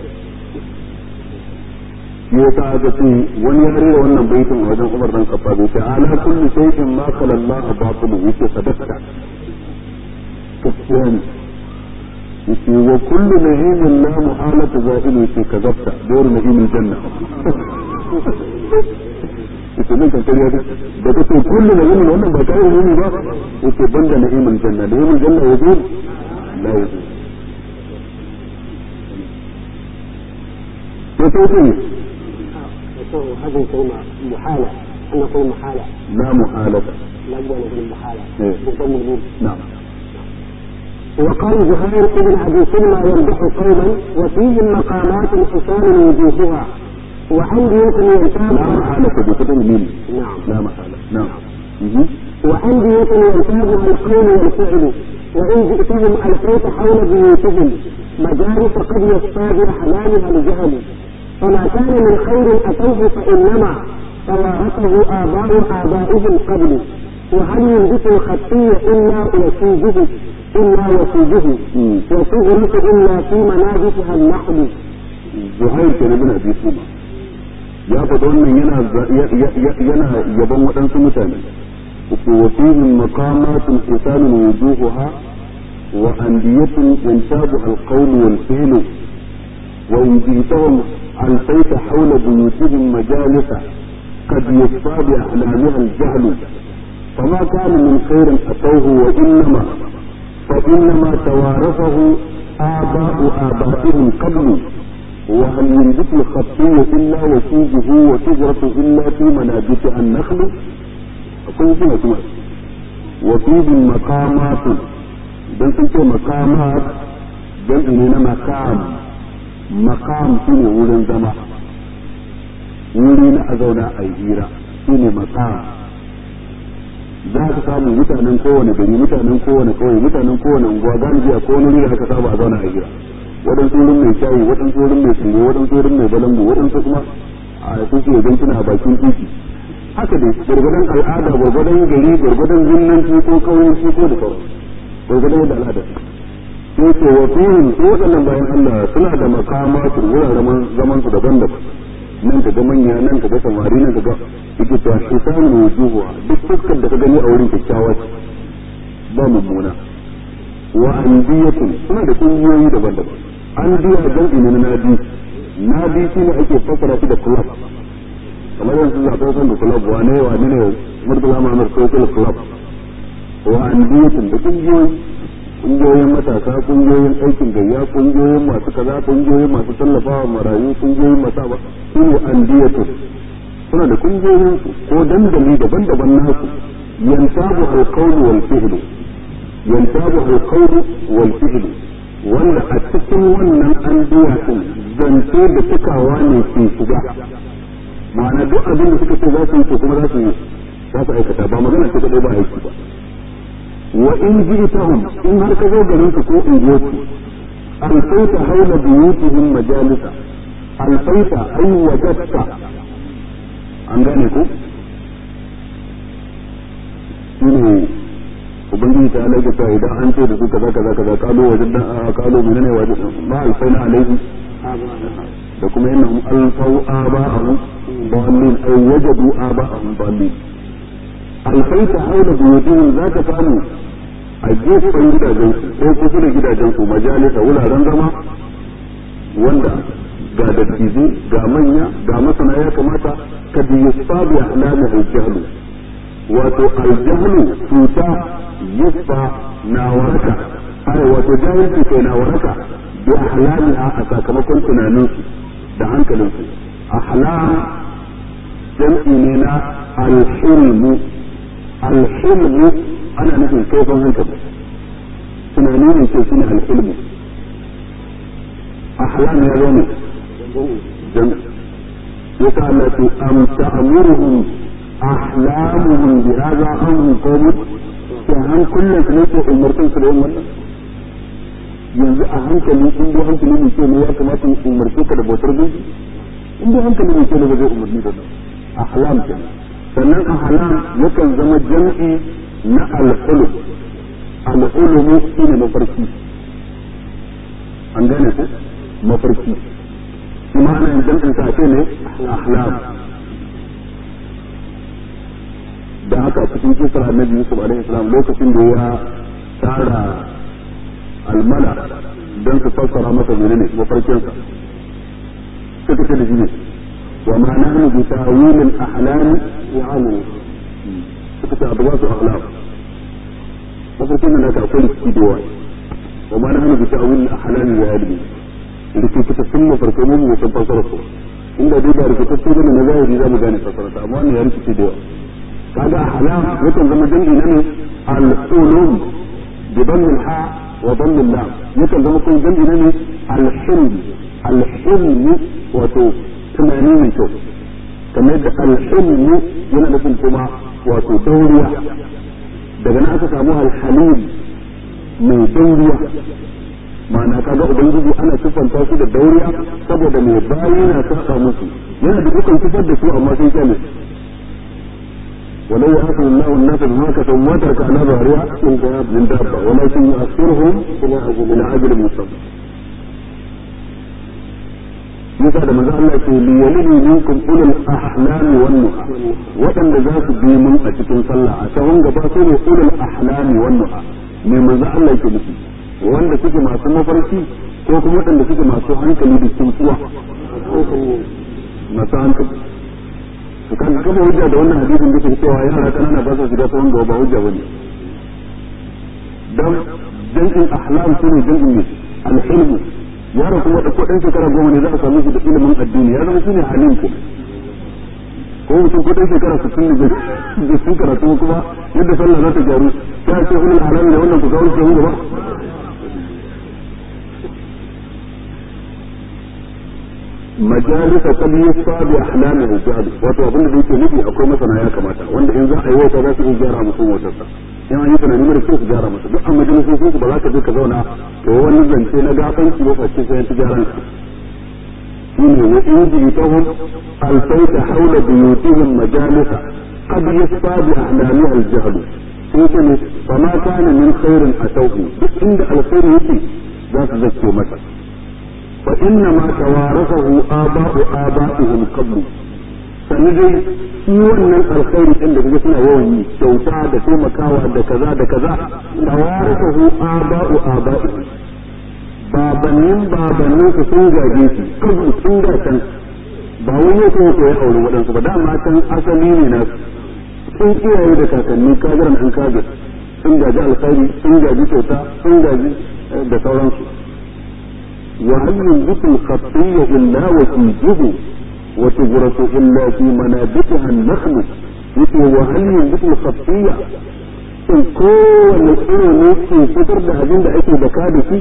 shi yasa aka ce wani ya rera wannan baitin a wajen Umar dan Khattab yace ala kulli shay'in ma khala Allah batil yace sadaqta gaskiya ne yace wa kullu na'imin la muhalata za'ilu yace kazabta dawru na'imil janna yace nan kan kariya da da kace kullu na'imin wannan ba kai ne ba yace banda na'imil janna na'imil janna yajuz la yajuz yace
هذه كلمة محالة أن نقول محالة
لا محالة
لا بد أن نقول محالة
إيه.
بضم الميم
نعم
وقال زهير بن أبي سلمى يمدح قوما وفيهم مقامات حسان وجوهها وأندية
لا
ينتاب
محالة بفتح الميم
نعم
لا محالة نعم مهم.
وأندية ينتابها القول والفعل وإن جئتهم ألقيت حول بيوتهم مجالس قد يصطاد أحلامها الجهل فما كان من خير أتوه فإنما توارثه آباء آبائهم قبل وهل ينبت الخطي إلا وسيجه إلا وسيجه
مم.
وتغرس إلا في منابتها النحل
zuhair ke bin abi suma ya faɗi wannan yana za- ya- ya- ya- yana yaban waɗansu mutane uku wa fihim maqamatun hisanun wujuhuha wa andiyatun yantabu alqawl wal fi'l wa in jitahum alfayta hawla buyutihim majalisa قد يصفى بأحلامها الجهل فما كان من خير أتوه وإنما فإنما توارثه آباء آبائهم قبل وهل ينبت الخطي إلا وشوجه وشجرة إلا في منابتها النخل أقول فيها سمع وفيه مقامات بل تنتهي مقامات بل إننا مقام مقام شنو ولن زمان wuri na a zauna a yi hira shi ne makam za ka samu mutanen kowane gari mutanen kowane kauye mutanen kowane unguwa galibi a kowane wuri da aka saba a zauna a hira waɗansu wurin mai shayi waɗansu wurin mai tsire waɗansu wurin mai balangu waɗansu kuma a su ke gantuna a bakin titi haka dai gwargwadon al'ada gwargwadon gari gwargwadon zinnanci ko kauyenci ko da sauran gwargwadon yadda al'ada sai ce wa fihim su waɗannan bayan Allah suna da makamatu wuraren zaman su daban-daban nan ka ga manya nan ka ga samari nan ka ga yake ta hisan wujuhu duk fuskar da ka gani a wurin kyakkyawa ce ba mummuna wa andiyatun suna da kungiyoyi daban-daban andiya jam'i ne na nadi nadi shine ake fassara shi da club kamar yanzu za ka san da club wane wane ne murtala ma'amar social club wa andiyatun da kungiyoyi kungiyoyin matasa kungiyoyin aikin gayya kungiyoyin masu kaza kungiyoyin masu tallafawa marayu kungiyoyin masu ba su ne andiyatu suna da kungiyoyin su ko dandali daban-daban nasu yantabu alqawlu wal fi'lu yantabu alqawlu wal fi'lu wanda a cikin wannan andiya din zance da cikawa ne ke shiga ma'ana duk abin da suka ce za su yi to kuma za su yi za su aikata ba magana ce kadai ba aiki ba wa in ji'tahum in har ka zo garin ku ko in je ku alfaita haula buyutihim majalisa alfaita ay wajadta an gane ku shine ubangiji ta alaika ta idan an ce da su kaza kaza kaza kalo wajen da kalo menene wajen ma alfaina alaihi da kuma innahum alfau aba'ahum dallin ay wajadu aba'ahum dallin alfaita haula buyutihim zaka samu a gefen gidajen su ko kusa da gidajen su majalisa wuraren zama wanda ga dattijai ga manya ga masana ya kamata ka bi yusfabi ahlami aljahlu wato aljahlu cuta yusfa na waraka ai wato jahilci kai na waraka bi ahlamiha a sakamakon tunaninsu da hankalinsu ahlam jam'i ne na alhilmu alhilmu ana nufin kaifin hankali tunani ne ke shine alhilmu ahlam ya zo ne dan ya ta Allah ce am ta'muruhum ahlamuhum bi hadha am qawmun ke hankulan su ne ke umurtun su da yin wannan yanzu a hankali in dai hankali mai kyau ne ya kamata in umarce ka da bautar gunki in dai hankali mai kyau ne ba zai umarni da ahlam kenan sannan ahlam yakan zama jam'i na al-ulum al-ulumu shine mafarki an gane ku mafarki kuma ana yin jam'in sa ce ne ahlam da haka a cikin kisar annabi Yusuf alaihi salam lokacin da ya tara almala don su fassara masa menene mafarkinsa suka ce da shi ne wa ma nahnu bi ta'wil al-ahlam ya'lamu suka ce abu su ahlam mafarkin nan da akwai rikici da yawa wa ma nahnu bi ta'wil al-ahlam ya'lamu rikitattun mafarkai mu mu san fassara su inda dai ba rikitattu bane na zahiri za mu gane fassara ta amma wannan ya rikice da yawa kaga ahlam yakan zama dangi na ne al-ulum bi dhammi al-ha wa dhammi al-lam yakan zama kuma dangi na ne al-hilm al-hilm wato tunani mai kyau kamar yadda al-hilm yana nufin kuma wato dauriya daga nan aka samu al-halim mai dauriya ma'ana kaga ubangiji ana siffanta su da dauriya saboda mai bayi na saka musu yana da dukkan sifar da su amma sai kyale ولو يأخذ الله الناس بما كسبوا ما ترك على ظهرها من دابة ولكن يؤخرهم إلى أجل مسمى yasa da manzo Allah ce li yalini minkum ulul ahlami wan nuha wadanda za su bi mun a cikin sallah a sahun gaba su ne ulul ahlami wan nuha me manzo Allah yake nufi wanda suke masu mafarki ko kuma wadanda suke masu hankali da tsuntsuwa masu hankali to kan kafa hujja da wannan hadisin da ke cewa yara kanana ba su shiga sahun gaba ba hujja bane dan jam'in ahlam shine jam'in al-hilm yaro kuma da kudin shekara goma ne za a samu shi da ilimin addini ya zama shine halim ke ko mutum kudin shekara sittin da da sun karatu kuma yadda sallah za ta gyaru ta ce ulul alami da wannan ku kawo shi ba majalisa kad yusfa bi ahlamihi jahl wato abin da yake nufi akwai masana ya kamata wanda in za a yi wata za su iya gyara musu motarsa in an yi tunani mara kyau su gyara masa duk an majalisosin su ba za ka je ka zauna to wani zance na gafanci ba face sai ta gyaran ka shine wa in jitahum alfaita hawla buyutihim majalisa qad yasfa bi ahlamiha aljahl sai ce ne fa ma kana min khairin atawhu duk inda alkhairi yake za su zace masa fa inna ma tawarathahu aba'u aba'ihim qablu sannan dai shi wannan alkhairi din da kaga suna yawan yi kyauta da taimakawa da kaza da kaza tawarathahu aba'u aba'ihim babannin babannin su sun gaje shi kabu sun ga can ba wani ya kuma koyi aure waɗansu ba dama can asali ne na sun iyaye da kakanni kajiran an kajir sun gaji alkhairi sun gaji kyauta sun gaji da sauransu وهل ينبت الخطية إلا وتنجه وتغرس إلا في منابتها النخل يقول وهل ينبت الخطية in kowane iri ne ke fitar da abin da ake da kada shi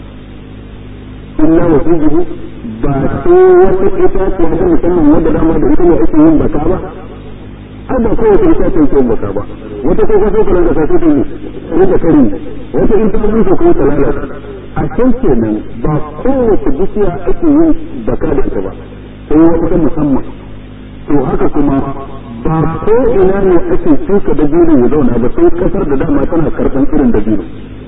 illa wa fijihu ba ko wata itaciya ta musamman wadda dama da ita ne ake yin baka ba ai ba kowace itaciya ke yin baka ba wata ko ka so ka ranka sai ta ne ko ta kari wata in ta bushe ko ta lalata a can kenan ba kowace bishiya ake yin baka da ita ba sai wata ta musamman to haka kuma ba ko ina ne ake shuka dabino ya zauna ba sai kasar da dama tana karɓan irin dabino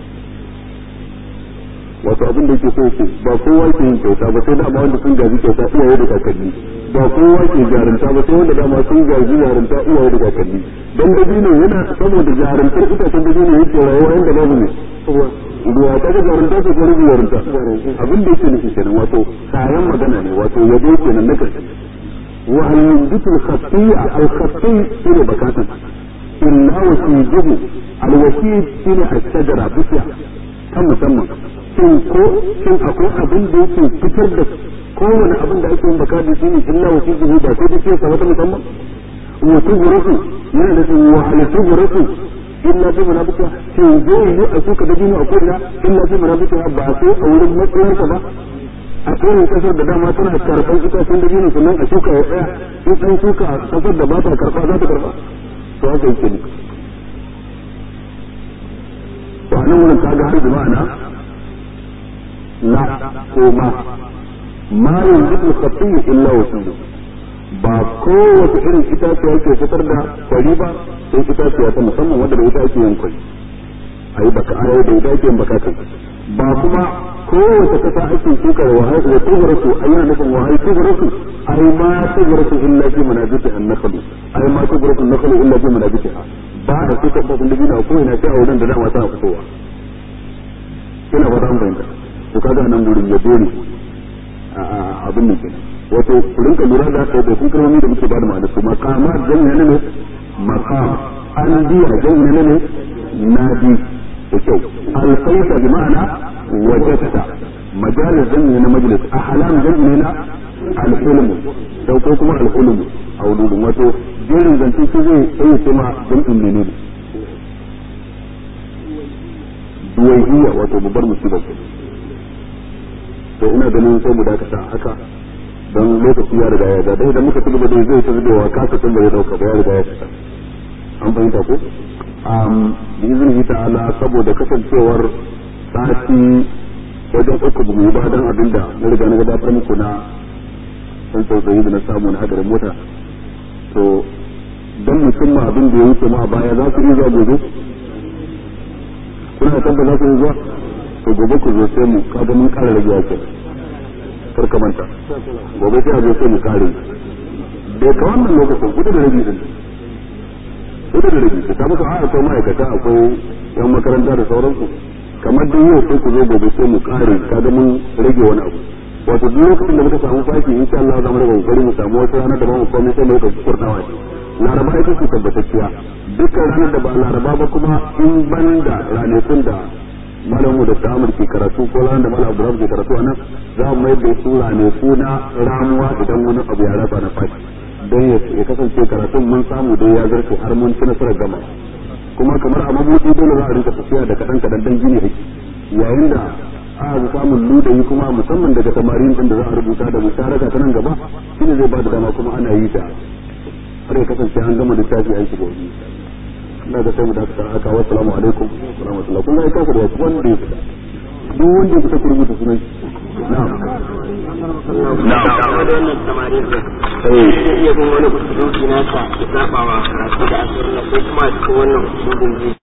wato abin da yake so yake ba kowa ke yin kyauta ba sai dama wanda sun gaji kyauta iyaye da kakanni ba kowa ke jarunta ba sai wanda dama sun gaji jarunta iyaye da kakanni dan dabino yana saboda jaruntar itacen dabino yake rayuwa inda babu ne ruwa ta ga jarunta ce ko rubu jarunta abin da yake nufi kenan wato kayan magana ne wato yabo kenan na karshe wa hal yunbitu al-khati'a al-khati' shine bakatan illa wasijuhu al-wasij shine al-shajara bishiya ta musamman shin ko shin akwai abin da yake fitar da kowane abin da ake yin baka da shine illa wasijuhu ba sai da ce sa wata musamman wa tugurasu yana da wa hal tugurasu illa bi munabita shin zai yi a shuka da dino a ko'ina illa bi munabita ba sai a wurin matsayinsa ba a kowane kasar da dama tana karɓar itacen da dino sannan a shuka ya tsaya in an shuka a kasar da ba ta karɓa za ta karɓa to haka yake ne to a nan wurin kaga har da ma'ana la ko ma ma yanzu khatiyu illa wasiyu ba kowace irin itaciya ke fitar da kwari ba sai itaciya ta musamman wadda da ita ake yin kwari a yi baka ayo da ita ake yin baka kai ba kuma kowace kasa ake shuka wa wa tugurasu a yana nufin wa hai tugurasu ai ma tugurasu illa fi manabiti an nakhlu ai ma tugurasu nakhlu illa fi manabiti ba a shuka ba kun dabina ko ina sai a wurin da dama tana fitowa ina ba dan bayyana to kaga nan gurin yabo ne abin nan kenan wato ku rinka lura da kai da kun kalmomi da muke bada ma'ana su maqama jami'a ne maqam an biya jami'a ne nadi da kyau alfaita bi ma'ana wajadta majalis jami'a na majlis ahlam jami'a na alhulm sau ko kuma alhulm a wududun wato jerin zance su zai tsaye ce ma jami'in menene duwaihiya wato babbar musibar to ina ganin sai mu dakata haka don lokaci ya riga ya dai da muka tuba dai zai ta zubewa kasa tun da ya dauka ba ya riga ya fita an fahimta ko um bi iznihi ta'ala saboda kasancewar sati wajen uku bu mu ba dan abinda na riga na gabatar muku na san tsautsayi da na samu na hadarin mota to dan musamman abin da ya wuce ma baya za ku iya zuwa gobe kuna san ba za ku iya zuwa to gobe ku zo sai mu kaga mun kara rage yake kar ka manta gobe sai a zo sai mu kare bai ka wannan lokacin kudu da rabi din kudu da rabi ka samu a akwai ma'aikata akwai yan makaranta da sauransu kamar dai yau sai ku zo gobe sai mu kare kaga mun rage wani abu wato duk lokacin da muka samu fashi insha Allah za mu rage kokari mu samu wata rana da ba mu komai sai mu rika kurdawa laraba ita ce tabbatacciya dukkan ranar da ba laraba ba kuma in banda ranakun da malamu da ta'amur ke karatu ko ran da malam Abdurrahman ke karatu anan za mu mai da sura ne kuna ramuwa idan wani abu ya raba na fashi don ya kasance karatun mun samu dai ya zarce har mun ci nasarar gama kuma kamar a mabuɗi dole za a rinka tafiya da kaɗan kaɗan don gini haki yayin da aka samun ludayi kuma musamman daga samarin din da za a rubuta da musharaka ta nan gaba shine zai ba da dama kuma ana yi ta har ya kasance an gama littafi an shiga wani ina ga sai mu dakata haka wa assalamu alaikum wa rahmatullahi kun ga ya kafa da wasu wanda ya fita duk wanda ya fita ku rubuta sunan na'am
na'am da wannan samarin da zai iya bin wani kusurci nasa ya saba wa karatu da asirin ko kuma cikin wannan usulun zai